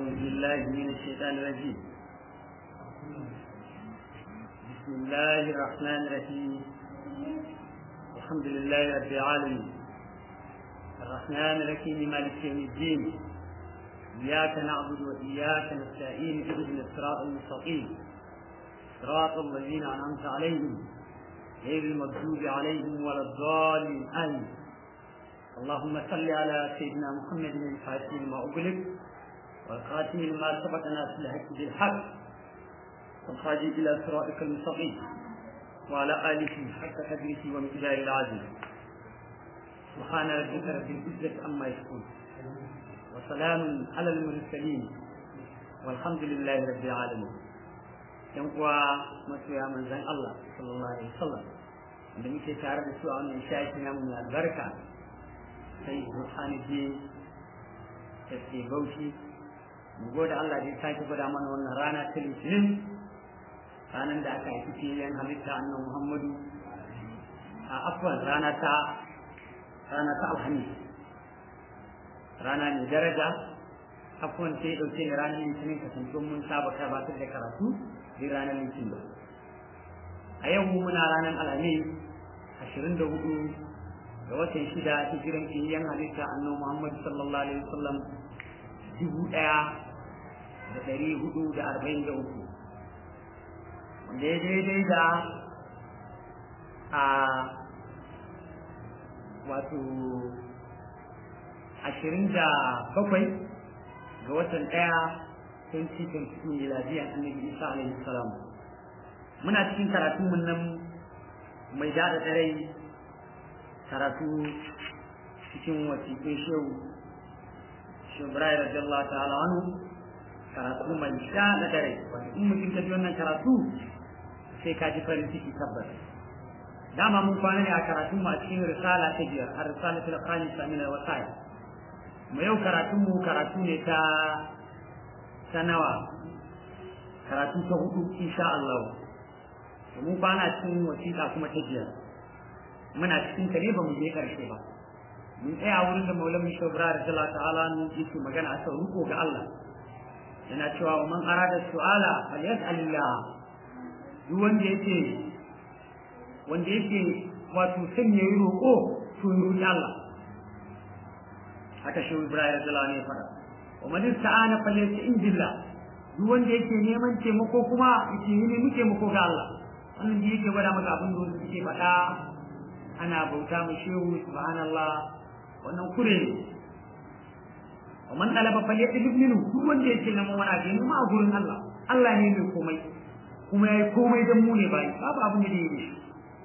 أعوذ بالله من الشيطان الرجيم بسم الله الرحمن الرحيم الحمد لله رب العالمين الرحمن الرحيم مالك يوم الدين إياك نعبد وإياك نستعين اهدنا الصراط المستقيم صراط الذين أنعمت عليهم غير المغضوب عليهم ولا الضالين آمين اللهم صل على سيدنا محمد الفاتح لما أغلق والخاتم لما سبق ناس الحق بالحق والخارج إلى صراطك المستقيم وعلى آله حق قدره ومقداره العظيم سبحان ربك رب العزة عما يصفون وسلام على المرسلين والحمد لله رب العالمين yan uwa masoya manzan Allah sallallahu alaihi wasallam da muke tare da su a wannan shafi na mu albarka sai Burhanuddin da ke Bauchi mu gode Allah da ya sake gwada mana wannan rana ta Litinin ranar da aka haifi fiyayen halitta annan Muhammadu a afwan rana ta rana ta Alhamis rana mai daraja afwan sai dauke da ranar Litinin kasantuwan mun saba gabatar da karatu sai ranar litinin ba a yau muna ranar alhamis ashirin da hudu ga watan shida hijiran kiyayyen halitta annabi muhammad sallallahu alaihi wasallam dubu ɗaya da ɗari hudu da arba'in da uku wanda ya daidai da a wato ashirin da bakwai ga watan ɗaya 2022 miladiyan annabi isa alaihi salam muna cikin karatu mun nan mai dada dare karatu cikin wasiƙin shehu shehu ibrahim radiyallahu ta'ala anhu karatu mai dada dare wanda in mutum ka ji wannan karatu sai ka ji farin ciki tabbas dama mun kwana ne a karatu mu a cikin risala ta biyar a risalatul khamisa min al-wasail mu yau karatu mu karatu ne ta ta nawa karatu ta hudu insha Allah mun kwana cikin wasiƙa kuma ta biyar muna cikin ta ne ba mu je karshe ba mun tsaya wurin da maulan misho bra da Allah ta'ala ne yake magana a sau ruko ga Allah yana cewa wa man arada su'ala falyas'alillah duk wanda yake wanda yake wato son ya yi roƙo to ya roƙi Allah haka shi Ibrahim radiyallahu anhu ya faɗa wa man ista'ana falyasta'in billah duk wanda yake neman taimako kuma yake yi nemi taimako ga Allah wannan da yake gwada maka abin da suke faɗa ana bauta mu shehu subhanallah wannan kure ne wa man talaba falyatlib minhu duk wanda yake neman wani abu nema a gurin Allah Allah ne mai komai kuma yayi komai dan mu ne bai babu abin da zai yi shi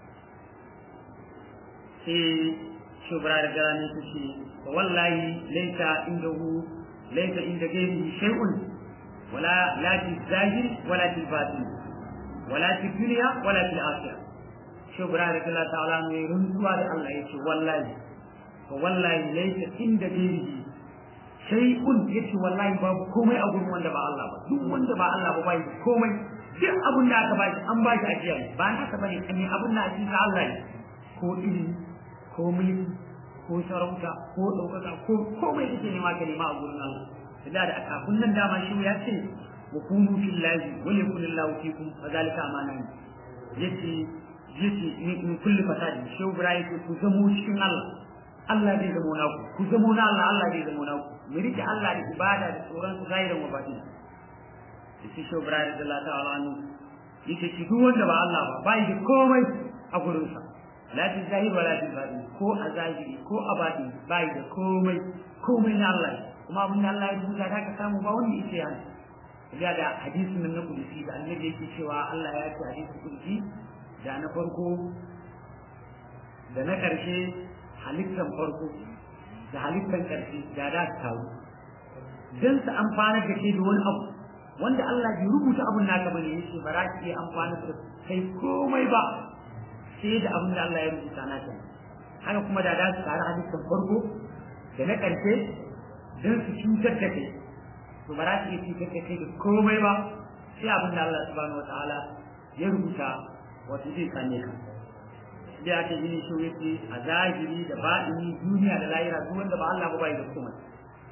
sai shubra da garani kuke wallahi laita indahu ليس عند غيره شيء ولا لا في الظاهر ولا في الباطن ولا في الدنيا ولا في الآخرة شو برا رضي الله تعالى عنه رنسوا على الله يشي والله والله ليس عند غيره شيء يشي والله باب كومي أقول من دبا الله دو من دبا الله بابا كومي duk abin da aka ba shi an ba shi ajiya ne ba na ka bane kan abin da ake ga Allah ne ko ilimi ko mulki ko sarauta ko ɗaukaka ko komai kake nema ka nema a gurin Allah da da kafin nan dama shi ya ce wa kunu fillahi wa yakun Allahu fikum fa zalika amana ne yace yace in kulli fasadi shi Ibrahim ku zamo cikin Allah Allah zai zamo naku ku zamo na Allah Allah zai zamo naku mu rike Allah da ibada da tsoron su zahirin wa batin shi shi Ibrahim da Allah ta'ala anhu yace shi duk wanda ba Allah ba bai da komai a gurin sa la fi zahir wala fi batin ko a zahiri ko a batin bai da komai komai na Allah kuma abin da Allah ya rubuta da ka samu ba wanda yake yana ya da hadisin nan na kudusi da annabi yake cewa Allah ya ce hadisin kudusi da na farko da na karshe halittan farko da halittan karshe da da su taru dan su amfana da ke da wani abu wanda Allah bai rubuta abun naka bane yake ba za ki amfana da kai komai ba sai da abin da Allah ya rubuta na ta haka kuma da da su tare hadisin farko da na ƙarshe don su cutar da kai to ba za su iya cutar da kai da komai ba sai abin da Allah subhanahu wataala ya rubuta wato zai same ka da ake gini shi yake a zahiri da ba'ini duniya da lahira duk wanda ba Allah ba bai da komai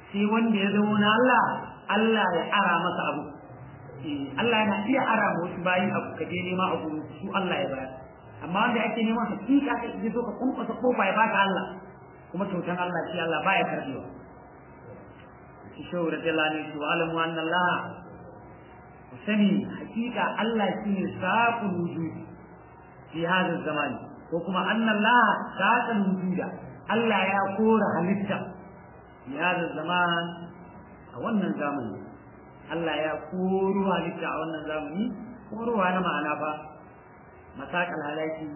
sai wanda ya zama na Allah Allah ya ara masa abu Allah yana iya ara ma wasu bayi abu ka je nema abu su Allah ya bayar amma wanda ake neman hakika ka je so ka kunkusa kofa ya baka Allah kuma kyautan Allah shi Allah baya karbewa shi shehu radiyallahu anhu wa alamu anna Allah sani hakika Allah shine saqul wujudi fi hadha zaman ko kuma anna Allah saqul wujuda Allah ya kora halitta fi hadha zaman a wannan zamani Allah ya koro halitta a wannan zamani korowa na ma'ana ba masakal halaki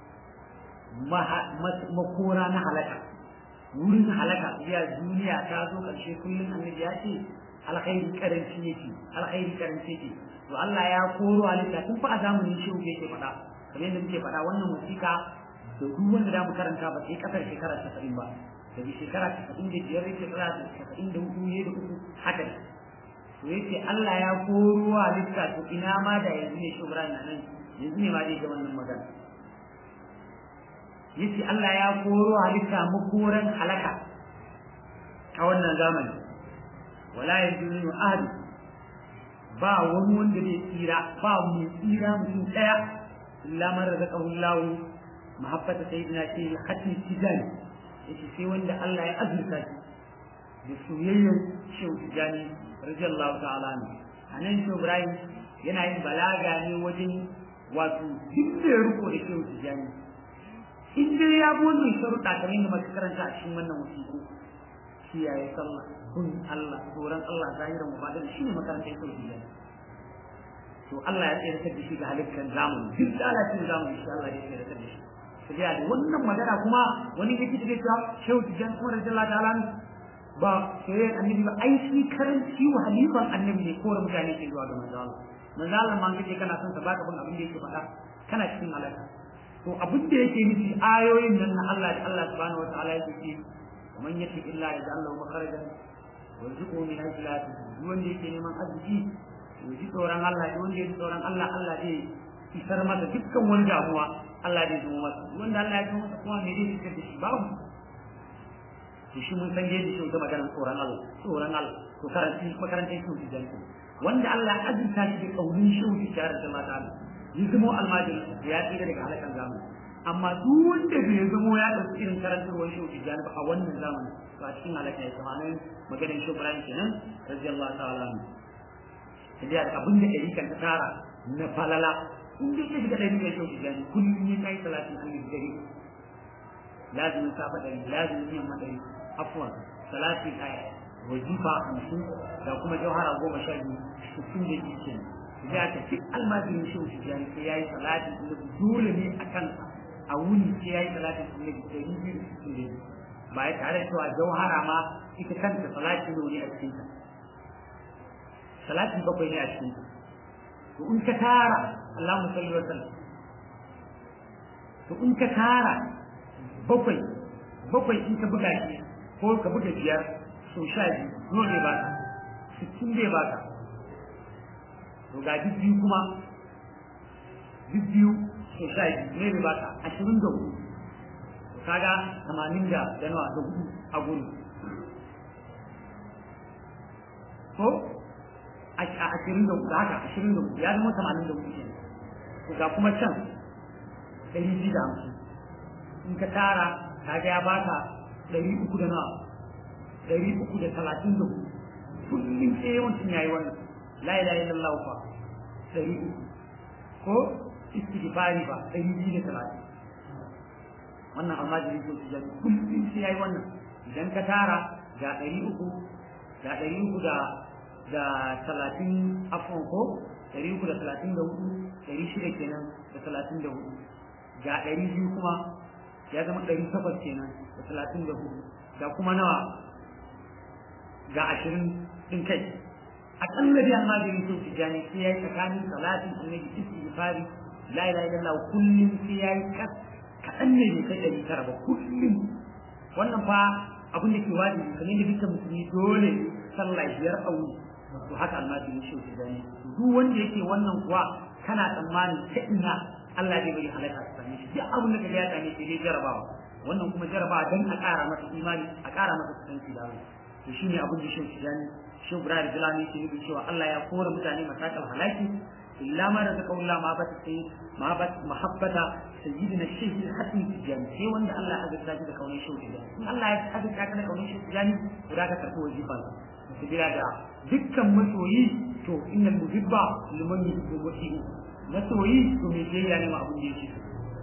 makora na halaka wurin halaka ya duniya ta zo karshe kullum annabi ya ce alkhairi karanci yake alkhairi karanci yake to Allah ya koro halitta tun fa a zamanin shi yake faɗa kamar yadda muke faɗa wannan musika da duk wanda da mu karanta ba sai kasar shekara 90 ba daga shekara 95 yake shekara 94 ne da uku haka ne to yace Allah ya koro halitta to ina ma da yanzu ne shubran nan yanzu ne ma dai ga wannan magana yace Allah ya koro halitta makoran halaka a wannan zamani wala yajuzu ahad ba wani wanda zai tsira ba mu tsira mutum daya illa man razaqahu Allah mahabbata sayyidina shi hatim tijani yace sai wanda Allah ya azurta shi da soyayyar shehu tijani radiyallahu ta'ala ne anan shehu Ibrahim yana yin balaga ne wajen wato duk da ya riko da shehu tijani in dai ya bi wannan sharuɗa kamar yadda muka karanta a cikin wannan wasiƙu kiyaye sallah kun Allah tsoron Allah zahiran mu fadin shi ne makarantar shehu tijani to Allah ya tsere da shi ga halittar zamani duk da Allah cikin zamani shi Allah ya tsere da shi sai da wannan magana kuma wani yake da cewa shehu tijani kuma radiyallahu ta'ala ba sai annabi ba ai shi karanci wa halifan annabi ne kore mutane ke zuwa ga manzo Allah manzo Allah ma kace kana son sa baka bin abin da yake faɗa kana cikin halaka to abin da yake nufi ayoyin nan na Allah da Allah subhanahu wataala yake ce man yati illa yaj'al lahu makharajan wa yarzuquhu min haythu la yahtasib wanda yake neman arziki to ji tsoron Allah da wanda yake tsoron Allah Allah zai isar masa dukkan wani damuwa Allah zai zama masa wanda Allah ya zama masa kuma me zai fitar da shi babu to shi mun san yadda shi ta maganar tsoron Allah tsoron Allah to karanci makarantar shi da janku wanda Allah ya azurta shi da kaunin shi da tare da mata ya zama almajin ya tsira daga halakan zamani amma duk wanda bai zama ya ɗauki irin karantarwar shi da janku a wannan zamani to a cikin halaka ya kama nan maganar shi Ibrahim kenan radiyallahu ta'ala anhu sai da abin da ɗari kan ta tara na falala in dai ya shiga ɗari mai shi da janku kullum ya kai salatin annabi dare lazimin safa ɗari lazimin yamma ɗari afwan salati ɗaya wajifa hamsin da kuma jauhara goma sha biyu sittin da biyu kenan ya ta fi almajirin shi wuce jani sai ya yi salatin annabi dole ne a kansa a wuni sai ya yi salatin annabi ɗari biyu da sittin da biyu ba ya tare da cewa jauhara ma ita kanta salati ne a cikinta salati bakwai ne a cikinta to in ka tara Allahumma salli wa sallam to in ka tara bakwai bakwai in ka buga shi ko ka buga biyar so sha biyu nawa ne baka sittin zai baka to ga duk biyu kuma duk biyu so sha biyu ne baka ashirin da hudu kaga tamanin da da nawa da hudu a gudu ko a ashirin da hudu haka ashirin da hudu ya zama tamanin da hudu kenan to ga kuma can ɗari biyu da hamsin in ka tara kaga ya baka ɗari uku da nawa ɗari uku da talatin da hudu kullum sai yawancin yayi wannan la ilaha illallah fa ɗari uku ko istighfari ba ɗari biyu da talatin wannan almajiri ko su jami kullum sai yayi wannan idan ka tara ga ɗari uku ga ɗari uku da da talatin afon ko ɗari uku da talatin da hudu ɗari shida kenan da talatin da hudu ga ɗari biyu kuma ya zama ɗari takwas kenan da talatin da hudu ga kuma nawa ga ashirin ɗin kai aƙalla dai almajiri sun tijjani sai ya yi tsakanin salatin annabi istighfari la ilaha illallah kullum sai ya yi kaɗan ne bai kai ɗari tara ba kullum wannan fa abin da ke wajibi kamar da dukkan musulmi dole sallah biyar a wuni to haka almajiri shi tijjani duk wanda yake wannan kuwa kana tsammani ta ina Allah zai bari halaka ta same shi duk abin da ka ya same shi dai jarabawa wannan kuma jarabawa dan a ƙara masa imani a ƙara masa kusanci da Allah to shine abin da shi yani shi Ibrahim Jalani ke nufin cewa Allah ya kora mutane masakal halaki illa ma da zaka Allah ma ba ta sai ma ba mahabbata sayyidina shaykh al-hatim tijani sai wanda Allah ya azurta shi da kaunin shi tijani in Allah ya azurta ka da kaunin shi tijani to da ka karɓi wajiban su bila da dukkan masoyi to innal muhibba liman yuhibbu wasi'u masoyi to me biyayya ne ma abin da yake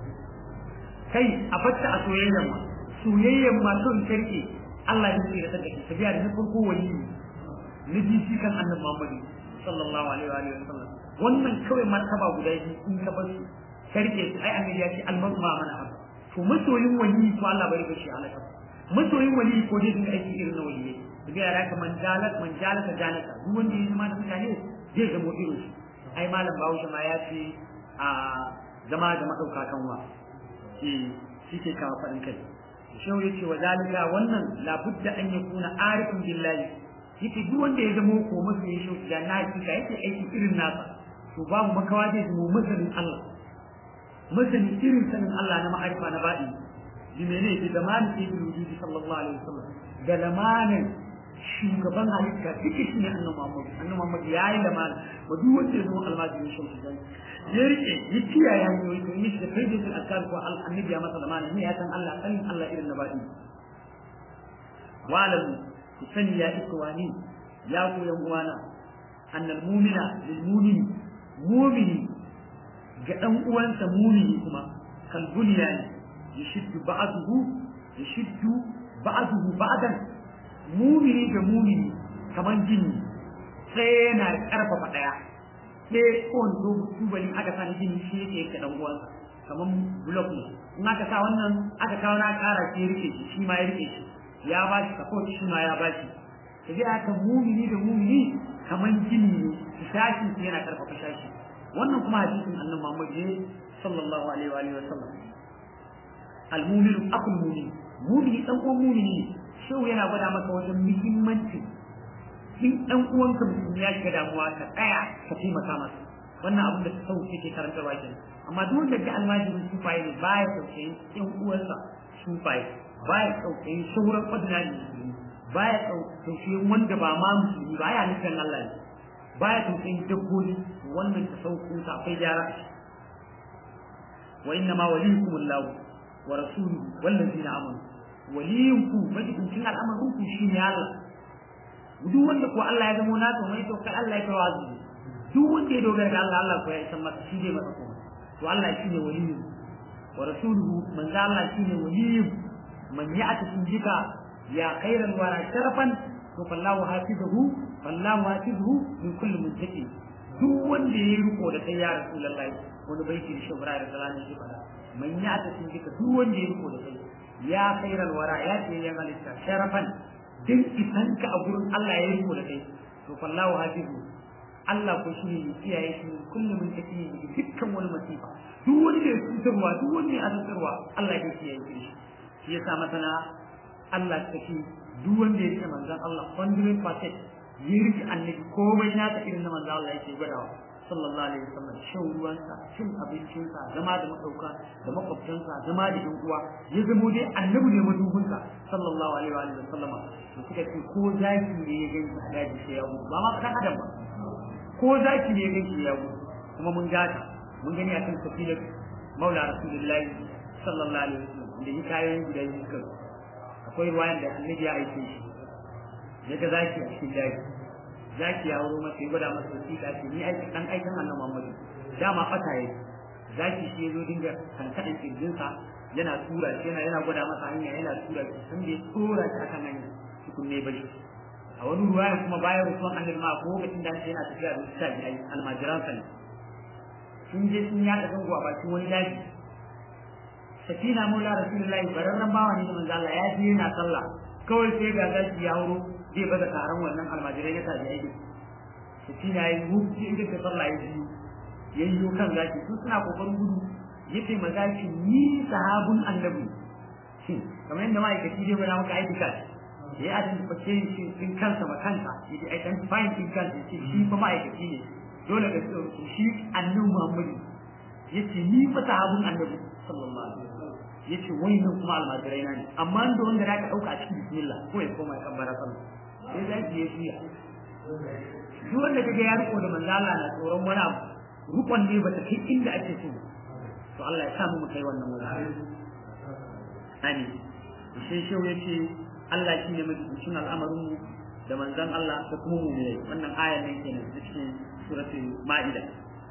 kai a fatta a soyayyan ma soyayyan ma son karke Allah ya tsira da kai tabiya da farko wali ne ji shi kan annabi Muhammad sallallahu alaihi wa alihi wasallam wannan kawai martaba guda biyu in ka bar su karke su ai annabi ya ce almaru ma mana haka to masoyin wali to Allah bari ka shi alaka masoyin wali ko dai dinga aiki irin na waliyai tabiya da haka man jalat man jalata jalata duk wanda ya zama da mutane zai zama irin su ai malam Bahaushe ma ya ce a zama da madauka kanwa eh shi ke kawo faɗin kai shehu yace wa zalika wannan labudda an yakuna arifin billahi yake duk wanda ya zama ko masa ya shehu da na hakika yake aiki irin nasa to babu makawa zai zama masanin Allah masanin irin sanin Allah na ma'arifa na baɗi bi mene bi zamanin ibn wujudi sallallahu alaihi wasallam da lamanin shugaban halitta duka shi ne annabi Muhammad annabi Muhammad ya yi lamana wa duk wanda ya zama almajiri shehu da ya rike ya kiyaye hanyoyi to yi da faidin alkar ko annabi ya masa lamana ne ya san Allah sanin Allah irin na baɗi wa'lamu ku sani ya ikwani ya ku yan uwana annal mu'mina lil mu'mini mu'mini ga dan uwansa mu'mini kuma kal bunyan yashiddu ba'dahu yashiddu ba'dahu ba'dan mu'mini ga mu'mini kaman jini sai yana karfafa daya sai kowane zo tubali aka sa jini shi yake yake dan uwansa kaman block ne in aka sa wannan aka kawo na kara shi rike shi shi ma ya rike shi ya ba shi support shi ma ya ba shi ta ji aka mumini da mumini kaman jini ne shashi su yana karfafa shashi wannan kuma hadisin annabi Muhammad ne sallallahu alaihi wa alihi wa sallam al-mu'minu aqul mu'min mu'mini dan uwan mu'mini shehu yana gwada maka wajen muhimmanci in dan uwanka musulmi ya shiga damuwa ka tsaya ka taimaka masa wannan abin da sauki ke karanta ba kenan amma duk wanda ga almajirin sufaye ne baya tausayin ɗan uwansa sufaye baya tausayin sauran ordinary musulmi baya tausayin wanda ba ma musulmi ba ya nufin Allah ne baya tausayin dabbobi wannan ta sauko ta akwai gyara wa inna ma waliyukum Allah wa rasuluhu wallazina amanu waliyunku majibincin al'amarin ku shine Allah duk wanda ko Allah ya zama nasa mai to kai Allah ya tawazu duk wanda ya dogara ga Allah Allah ko ya san masa shi ne masa kuma to Allah shine waliyu wa rasuluhu manzo Allah shine waliyu man ya'ti bika ya khairal wara sharafan to fallahu hafizuhu fallahu hafizuhu min kulli muttaqi duk wanda ya riko da kai ya rasulullahi wani baiti da shubra da salamin shi fara man ya'ti bika duk wanda ya riko da kai ya khairal wara ya ce ya halitta sharafan din isanka a gurin Allah ya riko da kai to fallahu hafizuhu Allah ko shi ne kiyaye shi kullum mun tafi dukkan wani masifa duk wani da cutarwa duk wani da azabtarwa Allah ya kiyaye shi shi yasa masana Allah ta ce duk wanda ya ce manzon Allah 100% ya rike annabi komai na ta irin na manzon Allah yake gwadawa sallallahu alaihi wasallam shan ruwansa cin abincinsa zama da madauka da makwabtansa zama da yan uwa ya zamo dai annabi ne madubinsa sallallahu alaihi wa sallama to suka ce ko zaki ne ya gani a daji sai ya mutu ba ma dan adam ba ko zaki ne yake ya gudu kuma mun gata mun gani akan tafilar maula rasulullahi sallallahu alaihi wasallam da yi kayan guda biyu kan akwai ruwayan da annabi ya aike shi yaga zaki a cikin daji zaki ya wuro masa ya gwada masa wasiƙa ce ni aiki dan aikin annabi Muhammadu dama fata yake zaki shi yazo dinga kankadan kirjinsa yana tura shi yana yana gwada masa hanya yana tura shi sun da ya tura shi akan hanya tukunne bashi a wani ruwaya kuma bayan rasuwan annabi ma ko lokacin da yana tafiya da shi ai almajiran sa ne sun je sun yaɗa zango a bakin wani daji sakina maula rasulullahi bararren bawa ne da manzo Allah ya je yana sallah kawai sai ga zaki ya hauro zai baza taron wannan almajirai na tabi aiki sakina yayi wuce inda ta sallah ya biyu yayyo kan zaki su suna kokarin gudu yace mazaki ni sahabun annabi shin kamar yadda ma'aikaci zai gwada maka aiki kashi ya identify shi in kansa ma kansa ya identify in kansa ce shi fa ma'aikaci ne dole ga shi annabi Muhammadu yace ni fa sahabun annabi sallallahu alaihi wasallam yace wannan kuma almajirai na ne amma da wanda zaka dauka a cikin bismillah ko ya koma ya kabbara sallah ya suya duk wanda kaga ya riko da manzo Allah na tsoron wani abu rukon ne bata kai inda ake so to Allah ya samu mu kai wannan wuri ani sai shehu yace Allah shine mutum al'amarin mu da manzon Allah da kuma mu ne wannan ayan nan kenan cikin suratul maida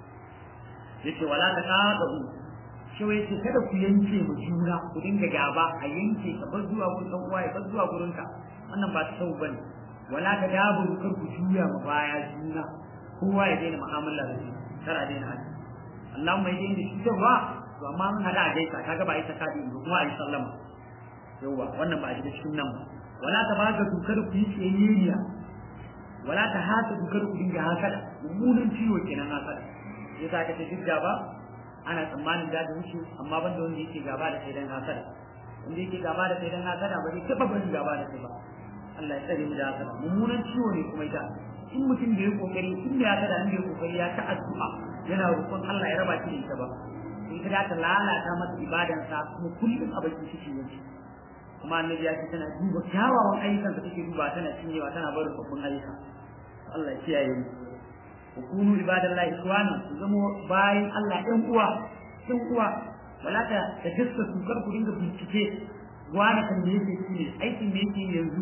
yace wala taqadu shi wai ce kada ku yanke mu juna ku dinga gaba a yanke ka bar zuwa gurin dan uwa ya bar zuwa gurin ka wannan ba sau bane wala ta dabu kar ku juya ma baya juna kowa ya daina mu'amala da shi kar a daina haka Allahumma idan da shi ba to amma mun hada a gaisa kaga ba ita kadi ba kuma ayi sallama yawa wannan ba a shiga cikin nan ba wala ta baka dukar ku yi tsayayya wala ta hata dukar ku dinga hasada mummunan ciwo kenan hasada yasa ka ce duk gaba ana tsammanin da wuce amma banda wanda yake gaba da kai dan hasada wanda yake gaba da kai dan hasada ba zai taba barin gaba da kai ba Allah ya tsare mu da hasada mummunan ciwo ne kuma ita in mutum da ya kokari in da hasada in da ya kokari ya ta addu'a yana roƙon Allah ya raba shi da ita ba ita da ta lalata masa ibadansa kuma kullum a bakin shi ne kuma annabi ya ce tana duba kyawawan ayyukan da take duba tana cinyewa tana barin babban ayyuka Allah ya kiyaye mu kunu ibadallahi ikhwana ku zamo bayan Allah ɗan uwa ɗan uwa wala ta ta gaska su kar ku dinga bincike wani kan me yake shi ne aikin me yake yanzu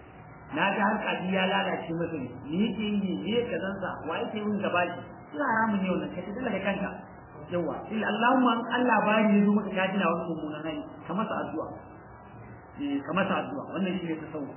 na ga har kaji ya lalace masa ne me yake yi me yake zansa wa yake yin gaba shi ina haramun ne wannan ka tada da kanka yawa illa Allahumma Allah bari yazo maka ka dina wani mummunan hali ka masa addu'a eh ka masa addu'a wannan shine tasawuf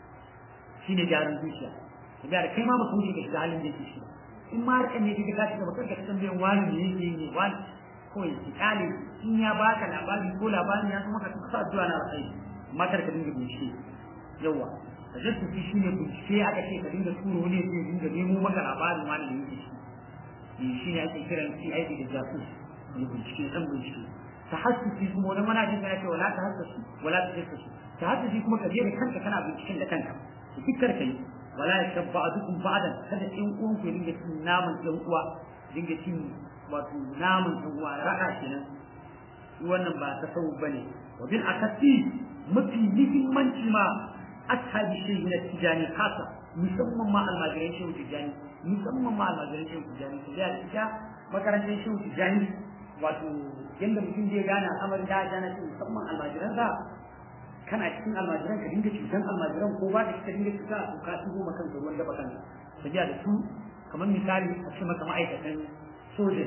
shine jarin zuciya da kai ma ba ku ji ga halin da yake shi in ma harkar ne kika tashi gaba kanka san biyan wani ne yake ne wani ko ya ki kale in ya baka labari ko labarin ya kuma ka sa addu'a na alkhairi amma kar ka dinga bincike yawa tajassusi shine bincike aka ce ka dinga turo ne sai dinga nemo maka labarin wani da yake shi shi ne ake kiran CID da jasus ne bincike san bincike tahassusi kuma wani manajin ya ce wala tahassusi wala tajassusi tahassusi kuma ka je da kanka kana binciken da kanka dukkan kai wala yashabba ba'dukum ba'dan kada in uwan ku dinga cin naman ɗan uwa dinga cin wato naman ɗan uwa raka kenan wannan ba ta sau bane wa bil akasi mafi muhimmanci ma ashabi shehu na tijani kasa musamman ma almajiran shehu tijani musamman ma almajiran shehu tijani to da ita makarantar shehu tijani wato yanda mutum zai gane al'amarin da ya ce musamman almajiran sa kana cikin almajiran ka dinga cutan almajiran ko ba ka ka dinga cuta ko ka shigo maka da ruwan gaba kanka sabiya da su kamar misali a ce maka ma'aikatan soja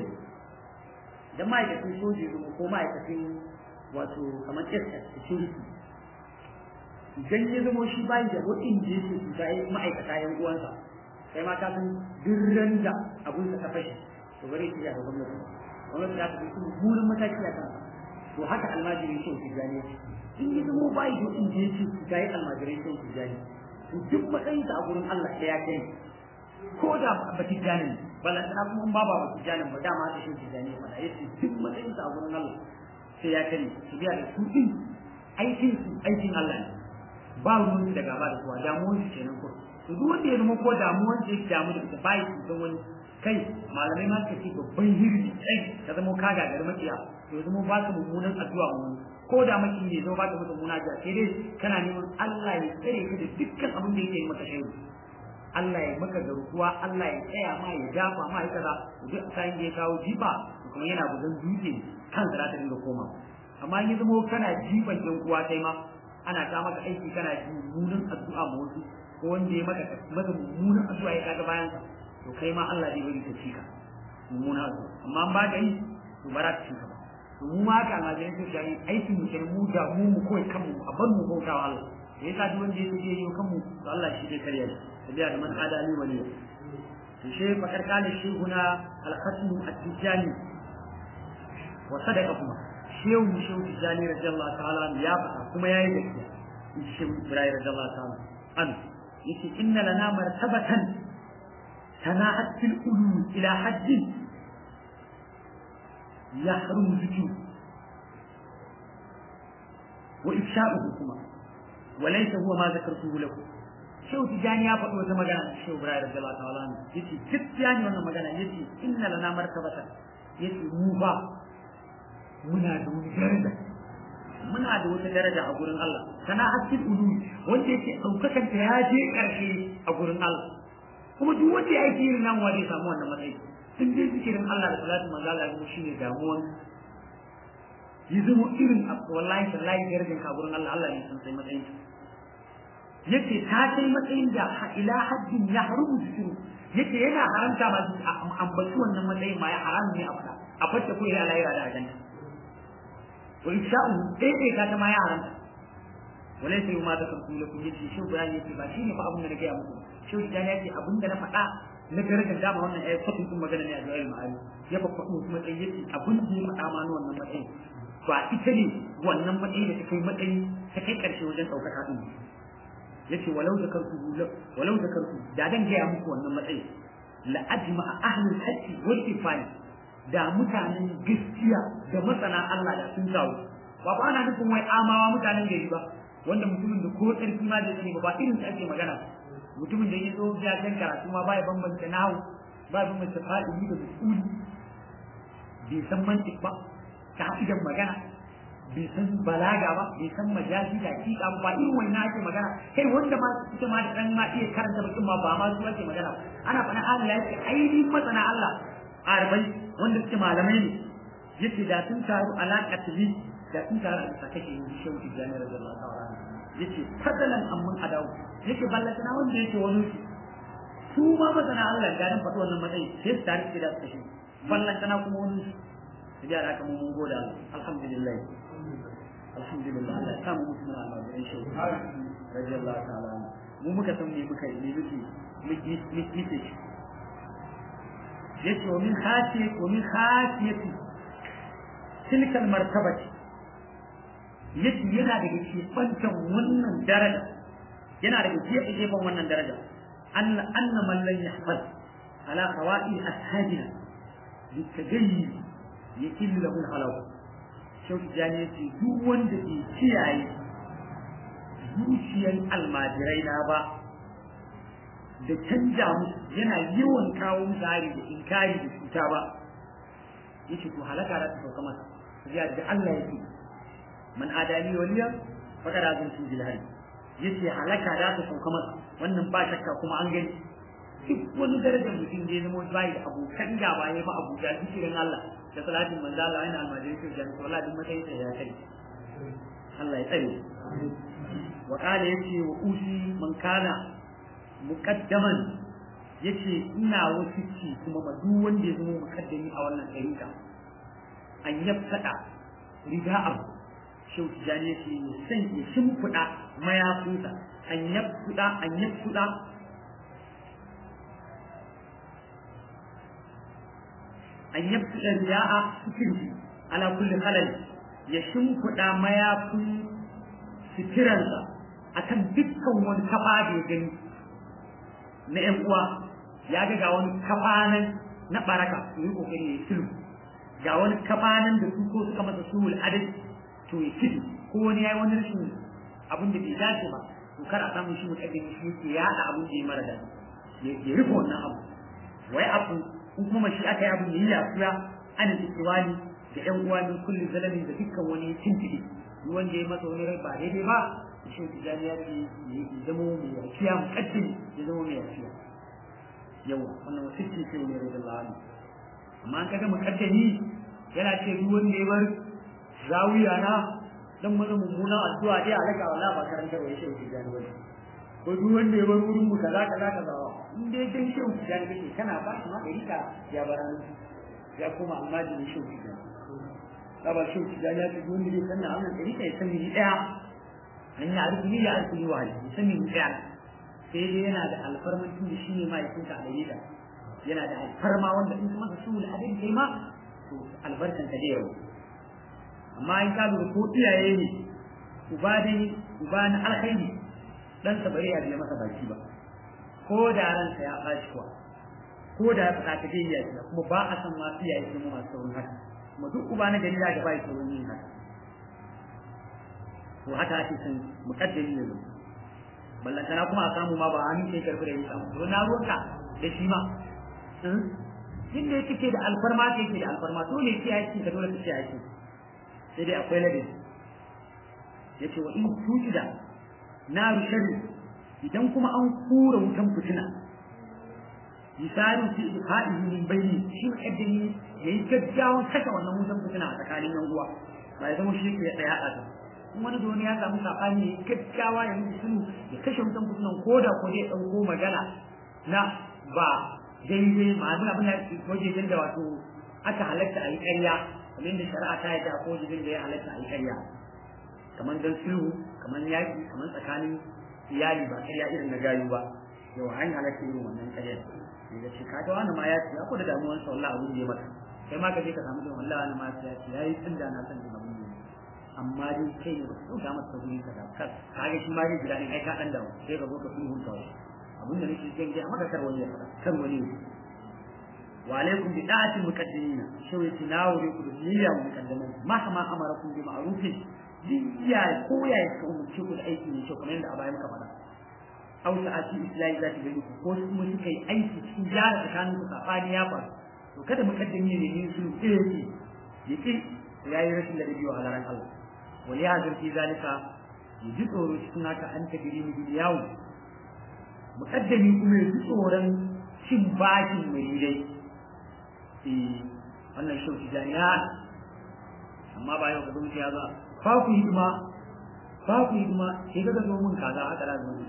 dan ma'aikatan soja ne ko ma'aikatan wato kamar SS security idan ya zama shi bai da wadin da yake cuta ya ma'aikata yan uwansa sai ma ka san dirran da abun sa ta fashe to bare shi ya ga gwamnati gwamnati za ta fi burin mataki a kansa to haka almajiri shi ke gane in yi zama ba yi in da yake ga yi almajirai sun su jani to duk matsayin a gurin Allah sai ya kai ko da ba ti jani bala tana kuma ba ba ti jani ba dama ta shi jani ba da yace duk matsayin a gurin Allah sai ya kai su biya da su din aikin su aikin Allah ne ba ruwan da gaba da kowa damuwar su kenan ko to duk wanda ya zama ko damuwar da yake damu da ita ba yi don wani kai malamai ma suka ce babban hirni kai ka zama ka gagari makiya to zama ba ka mummunan addu'a mu ko da maki ne zo ba ka mutum muna sai dai kana neman Allah ya tsare ka da dukkan abin da yake yi maka shaidu Allah ya maka garkuwa Allah ya tsaya ma ya dafa ma ya kaza duk sai da ya kawo jifa kuma yana bugan dutse kan za ta dinga koma amma in ya zama kana jifan yan uwa kai ma ana ta maka aiki kana mummunan addu'a ma wasu ko wanda ya maka maka mummunan addu'a ya kaga bayan to kai ma Allah zai bari ka cika mummunan addu'a amma ba ka yi to ba za ka cika ba to mu ma ka almajirai su shayi aikin mu kenan mu da mu mu kawai kanmu a bar mu bauta wa Allah da yasa duk wanda yake yi kanmu to Allah shi zai karya shi tabiya da man adali wali to shi fa karkale shi guna al-khatim at-tijani wa sadaqa kuma shehu shehu tijani radiyallahu ta'ala ya faɗa kuma yayi gaskiya shehu ibrahim radiyallahu ta'ala an yace inna lana martabatan tana'at fil ulum ila hajjin يحرم ذكره وإفشاؤه كما وليس هو ما ذكرته لكم شو تجاني يا فتوى مجانا شو براي رضي الله تعالى عنه يتي تتجاني وانا مجانا يتي إن لنا مرتبة يتي موفا منا دون درجة muna da wata daraja a gurin Allah sana hakkin ulu wanda yake daukakan ta ya je karshe a gurin gurin Allah kuma duk wanda ya aiki irin nan wanda ya samu wannan matsayi sun je zikirin Allah da salatu manzo Allah ne shine damuwan yi zama irin wallahi tallahi garjin ka gurin Allah Allah ne sun sai matsayin yace ta kai matsayin da ila haddin ya harumu zikiru yace yana haramta ma ambaci wannan matsayin ma ya haramu ne a fada a fata ko ya alayra da ajanta wa isha'u dai ka ta ma ya haramta wala sai ma da kanku lakum yace shi Ibrahim yace ba shine fa abin da nake ya muku shi Ibrahim yace abin da na faɗa na darajar dama wannan ayat fatin kun magana ne a zuwa ma'ani ya fa faɗo kuma matsayi yace abin da ya faɗa ma wannan matsayin ba ita ne wannan matsayi da ta kai matsayi ta kai ƙarshe wajen ɗaukaka ɗin yace walau da karku walau da karku da dan gaya muku wannan matsayi la ajma ahlul haqqi wal ifani da mutanen gaskiya da masana Allah da sun tawo ba ba ana nufin wai amawa mutanen gari ba wanda mutumin da ko tsarki ma da sani ba ba irin ta ake magana mutumin da ya zo ya kan karatu ma ba ya bambanta nahu ba ya bambanta fa'ili da mas'uli bai san mantik ba ka'idan magana bai san balaga ba bai san majazi da hakika ba irin wannan ake magana kai wanda ma suke ma da dan ma iya karanta bakin ma ba ma su ake magana ana fana Allah ya ce ainihin masana Allah arabai wanda suke malamai ne yace da sun taru alaƙa tabi da sun taru a bisa kake yin shehu tijjani radiyallahu ta'ala yace fadalan amman adawu yace ballatana wanda yake wani su su ma masana Allah ga dan faɗi wannan matsayi sai su taru da su kashe ballatana kuma wani su da haka mun goda alhamdulillah alhamdulillah Allah ya samu mutum na Allah da shi radiyallahu ta'ala mu muka san me muka yi muke muke muke yace wa min khasiyat wa min khasiyati tilka martabati yace yana daga cikin wannan daraja yana daga cikin gefen wannan daraja anna anna man lan yahfaz ala qawaid ashabina bitagayyir yakillu lahu halawa shauki jani yace duk wanda ke kiyaye zuciyar almajirai na ba da canja musu yana yawan kawo musu hari da inkari da cuta ba yace to halaka za ta sauka masa ya da Allah yake man adani waliya faqad azantu bil hari yace halaka za ta sauka masa wannan ba shakka kuma an gani duk wani darajar mutum da ya zama bai da abokan gaba ya ba abuja zikirin Allah da salatin manzo Allah yana almajiri to jan to duk matsayin sa ya kai Allah ya tsare wa qala yace wa usi man kana muqaddaman yace ina wasiki kuma ma duk wanda ya zama muqaddami a wannan ɗariƙa an yafsada rida'a shau tijani yace ya san ya shimfiɗa mayafinsa an yafsuda an yafsuda an yabta riya'a fikirhi ala kulli halal ya shimfiɗa mayafin fitiransa akan dukkan wani kafa da ya gani na ƴan uwa ya ga ga wani kafa nan na baraka to yi kokari ya sulhu ga wani kafa nan da su ko suka masa sulhul adal to ya kidu ko wani yayi wani rashin abin da bai dace ba to kar a samu shi mutadin shi ke yaɗa abin da ya mara daɗi ya rufe wannan abu wai abu in kuma shi aka yi abin da yi yafiya an istiwani da ƴan uwa min kulli zalamin da dukkan wani tintibi wanda ya masa wani rai ba daidai ba shi tijani ya ce ya zama mai yafiya muqaddim ya zama mai yafiya yawa wannan wasu ce ce ne da Allah amma an kaga muqaddami yana ce duk wanda ya bar zawiya na dan mana mummunan addu'a dai alaka wala ba karanta wa shi tijani wani ko duk wanda ya bar wurin mu kaza kaza kaza in dai dan shi tijani kake kana ba shi ma ka ya baran ya kuma amma da shi tijani ba shi tijani ya ce wanda ya sanna wannan dari kai san ni daya an ya rubu ya rubu wa hali san ni daya sai dai yana da alfarman tun da shine ma yakin ka alayida yana da alfarma wanda in kuma su al'adin kai ma to albarkan ka da yau amma in ka lura ko iyaye ne uba dai uba na alkhairi dan sa bare ya biya masa baki ba ko da ransa ya bashi kuwa ko da ya faɗa ta dai ya kuma ba a san ma iyaye su masu saurin haka kuma duk uba na gari da bai saurin yin haka to haka ake san mukaddami ne zo ballantana kuma a samu ma ba a sai karfi da yin samu to na ruwanka da shi ma in da yake da alfarma ke yake da alfarma to ne ke aiki ka dole ka ce aiki sai dai akwai ladabi yace wa in tujida naru sharri idan kuma an kura wutan fitina misalin fi haɗin min bayni shi mukaddami yayi gaggawan kashe wannan wutan fitina a tsakanin yan uwa ba ya zama shi ke ya haɗa ta in wani da wani ya samu sabani ya gaggawa ya mutu sunu ya kashe wutan fitinan ko da ko dai ɗauko magana na ba daidai ma'azin abin da wajejen da wato aka halatta a yi ƙarya kamar yadda shari'a ta yadda ko wajejen da ya halatta a yi ƙarya kamar dan sulhu kamar yaƙi kamar tsakanin iyali ba ƙarya irin na gayu ba yau an halatta irin wannan ƙaryar da ce kaga wani ma ya ce ko da damuwar sa wallahi abin da ya mata kai ma ka je ka samu da wallahi wani ma ya ce yayi tun da na san da abin da amma dai kai ne ba ka ga masa guri ka da kar kaga shi ma dai gida ne ai ka dan dawo sai ka zo ka sulhu ta abin da nake jin ga maka kar wani ya fada kar wani wa alaikum bi da'ati muqaddimin shi wai tinawuri ku da niyya muqaddamin mahama amarakum bi ma'rufin diya ko ya ka umurce ku da aiki ne kyau kamar yadda a baya muka faɗa aw sa'ati islahi zati bayi ku ko kuma suka yi aiki cikin gyara tsakanin ku sabani ya faru to kada muqaddimi ne yin su yake yake yayi rashin da biyo halaran Allah wali hadin fi zalika yaji tsoro cikin haka an ta giri mu yawo muqaddimi kuma yaji tsoron cin bakin muridai eh wannan shauki jami'a amma ba yau ka zo ya zo fa ku hidima fa ku hidima sai ka zo mun kaza haka da zuwa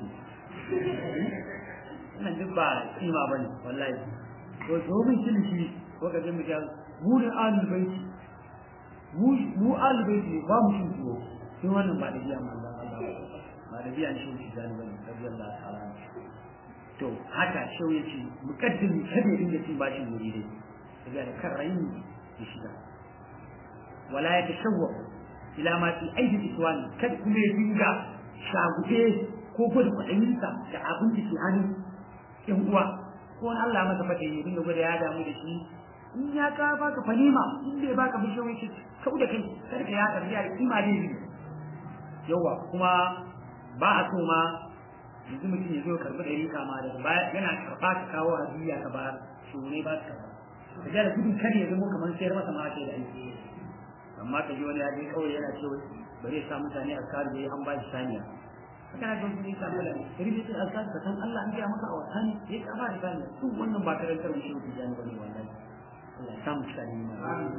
wannan duk ba kima ba ne wallahi to domin kilishi ko ka je mu ga mu da ahlul baiti mu mu ahlul baiti ne ba mu shin tuwo sai wannan ba da biya manzon Allah ba da biya shi shi zani bane radiyallahu ta'ala to haka shau yace mukaddimi kada ya dinga cin bashin muridai daga da kan rayin ya shiga wala ya tashawwa ila ma fi aidi iswani kada kuma ya dinga shagube ko gwada kwaɗayinsa da abin da ke hannu ‘yan uwa ko wani Allah masa fata yi dinga gwada ya damu da shi in ya ka baka fanima in bai baka bishe wai shi kau da kai kada ka ya karbi da kima ne bi yawa kuma ba a so ma yanzu mutum ya zo karbi da rika ma daga baya yana karba ka kawo hadiya ka ba shi ne ba ka karba ka ga gudun kada ya zama kamar sayar masa ma kai da aiki amma ka ji wani ya je kawai yana cewa bari ya sa mutane a kare da an ba shi saniya kana ga mutum ya samu lafiya kari da sai alƙali ka san Allah an gaya maka a wata ne ya ka ba da sani su wannan ba karantar mu shi ku jani bane wallahi Allah ya samu shi ne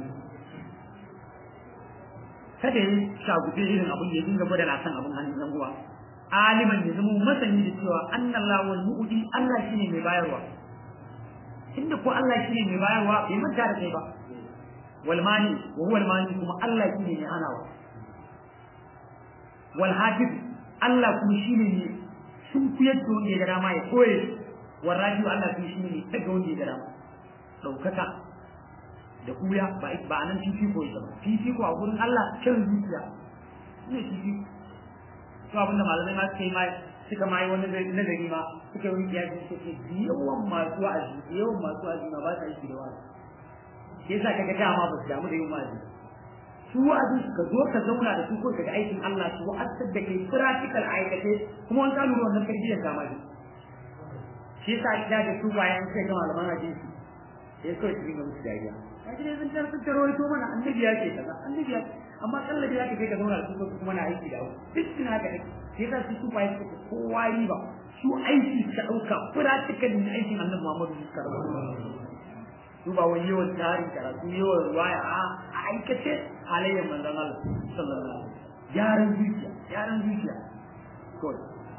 kada ya shagube irin abin ya dinga gwada na san abin hannun yan uwa aliman ya zama masani da cewa annallahu wal mu'ti Allah shine mai bayarwa inda ko Allah shine mai bayarwa bai manta da kai ba wal mani wa huwa al mani kuma Allah shine mai hanawa wal hafiz Allah kuma shi ne ne sun kuyar da wanda ya gara ma ya koye warraji Allah kuma shi ne ne daga wanda ya gara ma ɗaukaka da kuya ba ba nan fifiko ya ba fifiko a gurin Allah kan zuciya ne fifiko to abinda malamai ma suka yi ma suka ma yi wani nazari ma suka yi wani kiyasi suka ce yawan masu wa'azi yawan masu wa'azi ma ba sa yi da wa'azi shi yasa kaga dama ba su damu da yin wa'azi su wa'azin ka zo ka zauna da su ko ka ga aikin Allah su wa'azar da kai practical aikace kuma wani kalu wannan tarbiyyar kama ne shi yasa ida da su bayan sai ga malaman hadisi sai kawai su dinga musu dariya kaji ne zan tarfi ta rawaito mana annabi ya ce kaza annabi ya amma kallabi ya ce kai ka zauna da su ko kuma na aiki da duk suna haka ne sai yasa su su bayan su kowa riba su aiki ka dauka practical ne aikin annabi Muhammadu sallallahu alaihi wasallam su ba wani yawan tarin karatu yawan ruwaya a aikace halayyar manzon Allah sallallahu alaihi wasallam gyaran zuciya gyaran zuciya ko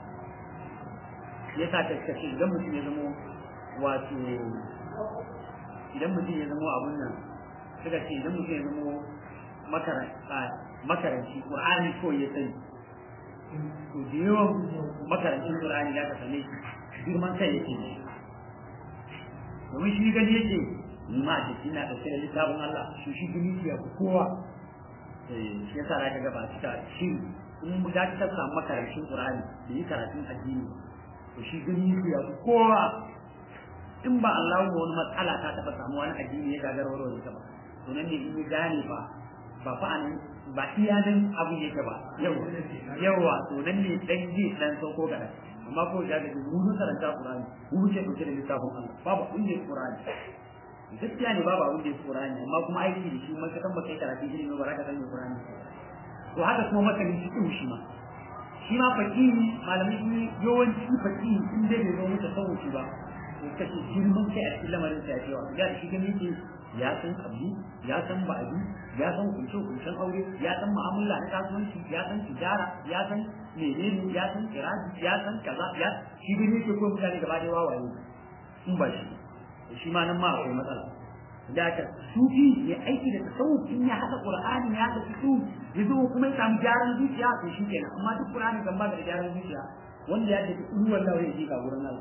ya sa ta kace idan mutum ya zama wato idan mutum ya zama abun nan suka ce idan mutum ya zama makaranci Qur'ani ko ya sani to da yawan makarancin Qur'ani da ka sane girman kai yake ne domin shi gani yake ni ma ce ina da sai littafin Allah shi shi gani ya kowa eh shi yasa da kaga ba cika shi in mu ga ta samu makarancin Qur'ani da yi karatun addini to shi gani ya kowa in ba Allah wani matsala ta taba samu wani addini ya gagar warware ta ba to nan ne in ya gane ba ba fa anan ba iya nan abu yake ba yawa yawa to nan ne dan ji dan sauko ga amma ko ya ga mu mun karanta Qur'ani mu ce dauke da littafin Allah babu inda Qur'ani gaskiya ne babu abin da ya Qur'ani amma kuma aiki da shi man ka san baka karatu ilimi ba za ka san Qur'ani to haka kuma masanin shi shi ma shi ma fakihi malamai sun yi yawanci fakihi sun dai bai zo mutu sauci ba to kace girman kai a cikin lamarin sa ya ce wa ya shi gani ke ya san kabli ya san ba'adi ya san kunshe kunshen aure ya san mu'amala na kasuwanci ya san tijara ya san menene ya san kiraji ya san kaza ya shi gani ke ko mutane gaba da wawaye in ba shi shi ma nan ma akwai matsala da ka sufi ya aiki da tasawuf in ya haɗa qur'ani ya haɗa fiqh ya zo kuma ya samu gyaran zuciya to shi kenan amma duk qur'ani kan ba da gyaran zuciya wanda ya tafi ruwan lawa ya ji ga gurin Allah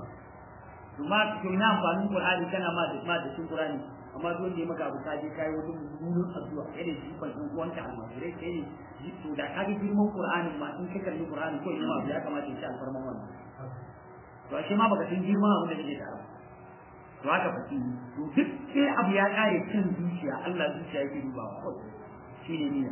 to ma to ina amfanin qur'ani kana ma da ma da cikin qur'ani amma duk wanda ya maka abu kaje kai wani mummunan addu'a kai da shi ban uwanka almajirai kai ne to da kage girman qur'anin ma in ka kalli qur'ani ko ina ma ya kamata ya ci alfarman wannan to ashe ma baka san girman abin da yake da to haka fa to duk sai abu ya kare cin zuciya Allah zuciya yake dubawa shine ne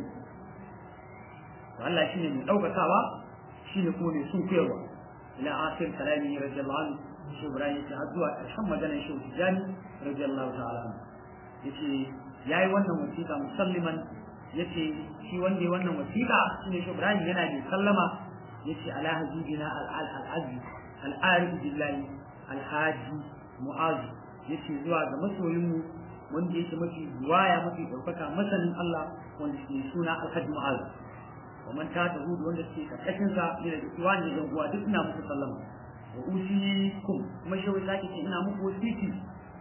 to Allah shine mai daukakawa shine kuma mai sun koyarwa ila akhir kalami radiyallahu anhu shi Ibrahim ya zuwa karshen maganar shi Tijani radiyallahu ta'ala anhu yace yayi wannan wasiƙa musalliman yace shi wanda ya wannan wasiƙa shine shi Ibrahim yana da sallama yace ala hajibina al-aziz al-arif billahi al-haji mu'az yace zuwa ga masoyinmu wanda yake mafi waya mafi ɗaukaka masanin Allah wanda ke suna alhaji mu'az wa man ta ta hudu wanda ke karkashin sa ne da iwan da uwa duk ina muku sallama wa usikum kuma shi wai zaki ce ina muku wasiki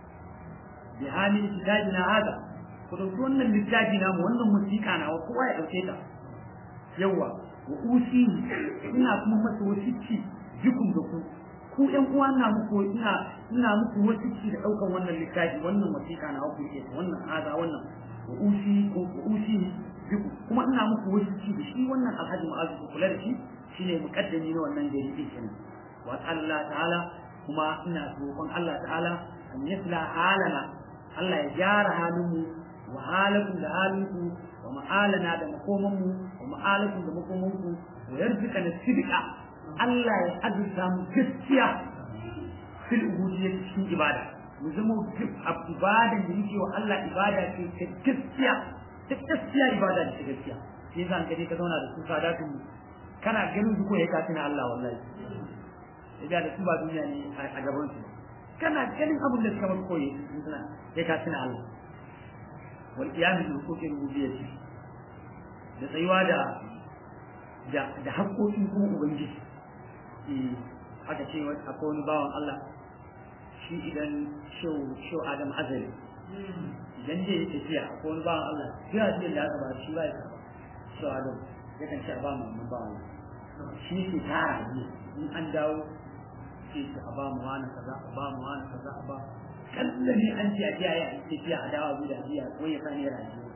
bi hamil kitabina hada ku dauki wannan littafi na mu wannan musika na wa kowa ya dauke ta yawa wa usi ina kuma masa wasiki jikum da ku ku ɗan uwa na muku ina ina muku wasiki da ɗaukan wannan littafi wannan wasiƙa na ku ke wannan haza wannan wa usi ko usi biku kuma ina muku wasiki da shi wannan alhaji ma'azu ku kula da shi shine muqaddami na wannan gari din kenan wa Allah ta'ala kuma ina roƙon Allah ta'ala an yasla halana Allah ya gyara halinmu wa halakum da halinku wa ma'alana da makomanmu wa ma'alakum da makomanku wa yarzuka na sidqa Allah ya azurta mu gaskiya fil ubudiyyah cikin ibada mu zama duk ibadan da yake wa Allah ibada ce ta gaskiya ta gaskiya ibada ce ta gaskiya sai zan kaje ka zauna da su sadatun kana ganin su ko ya ka tuna Allah wallahi idan da su ba duniya ne a gaban su kana ganin abin da suka bar koyi suna ya ka tuna Allah wal qiyam bil huquqi rububiyyah da tsayuwa da da haƙoƙin kuma ubangiji aka ce akwai wani bawan Allah shi idan shau Adam Azali idan zai yi tafiya akwai wani bawan Allah jira ce da aka ba shi ba ya karba shau Adam yakan ce a ba mu wannan bawan shi ke tara ne in an dawo ce su a ba mu wani kaza a ba mu wani kaza a ba kalla ne an ce a jiya ya tafiya a dawo da jiya ko ya sani rayuwa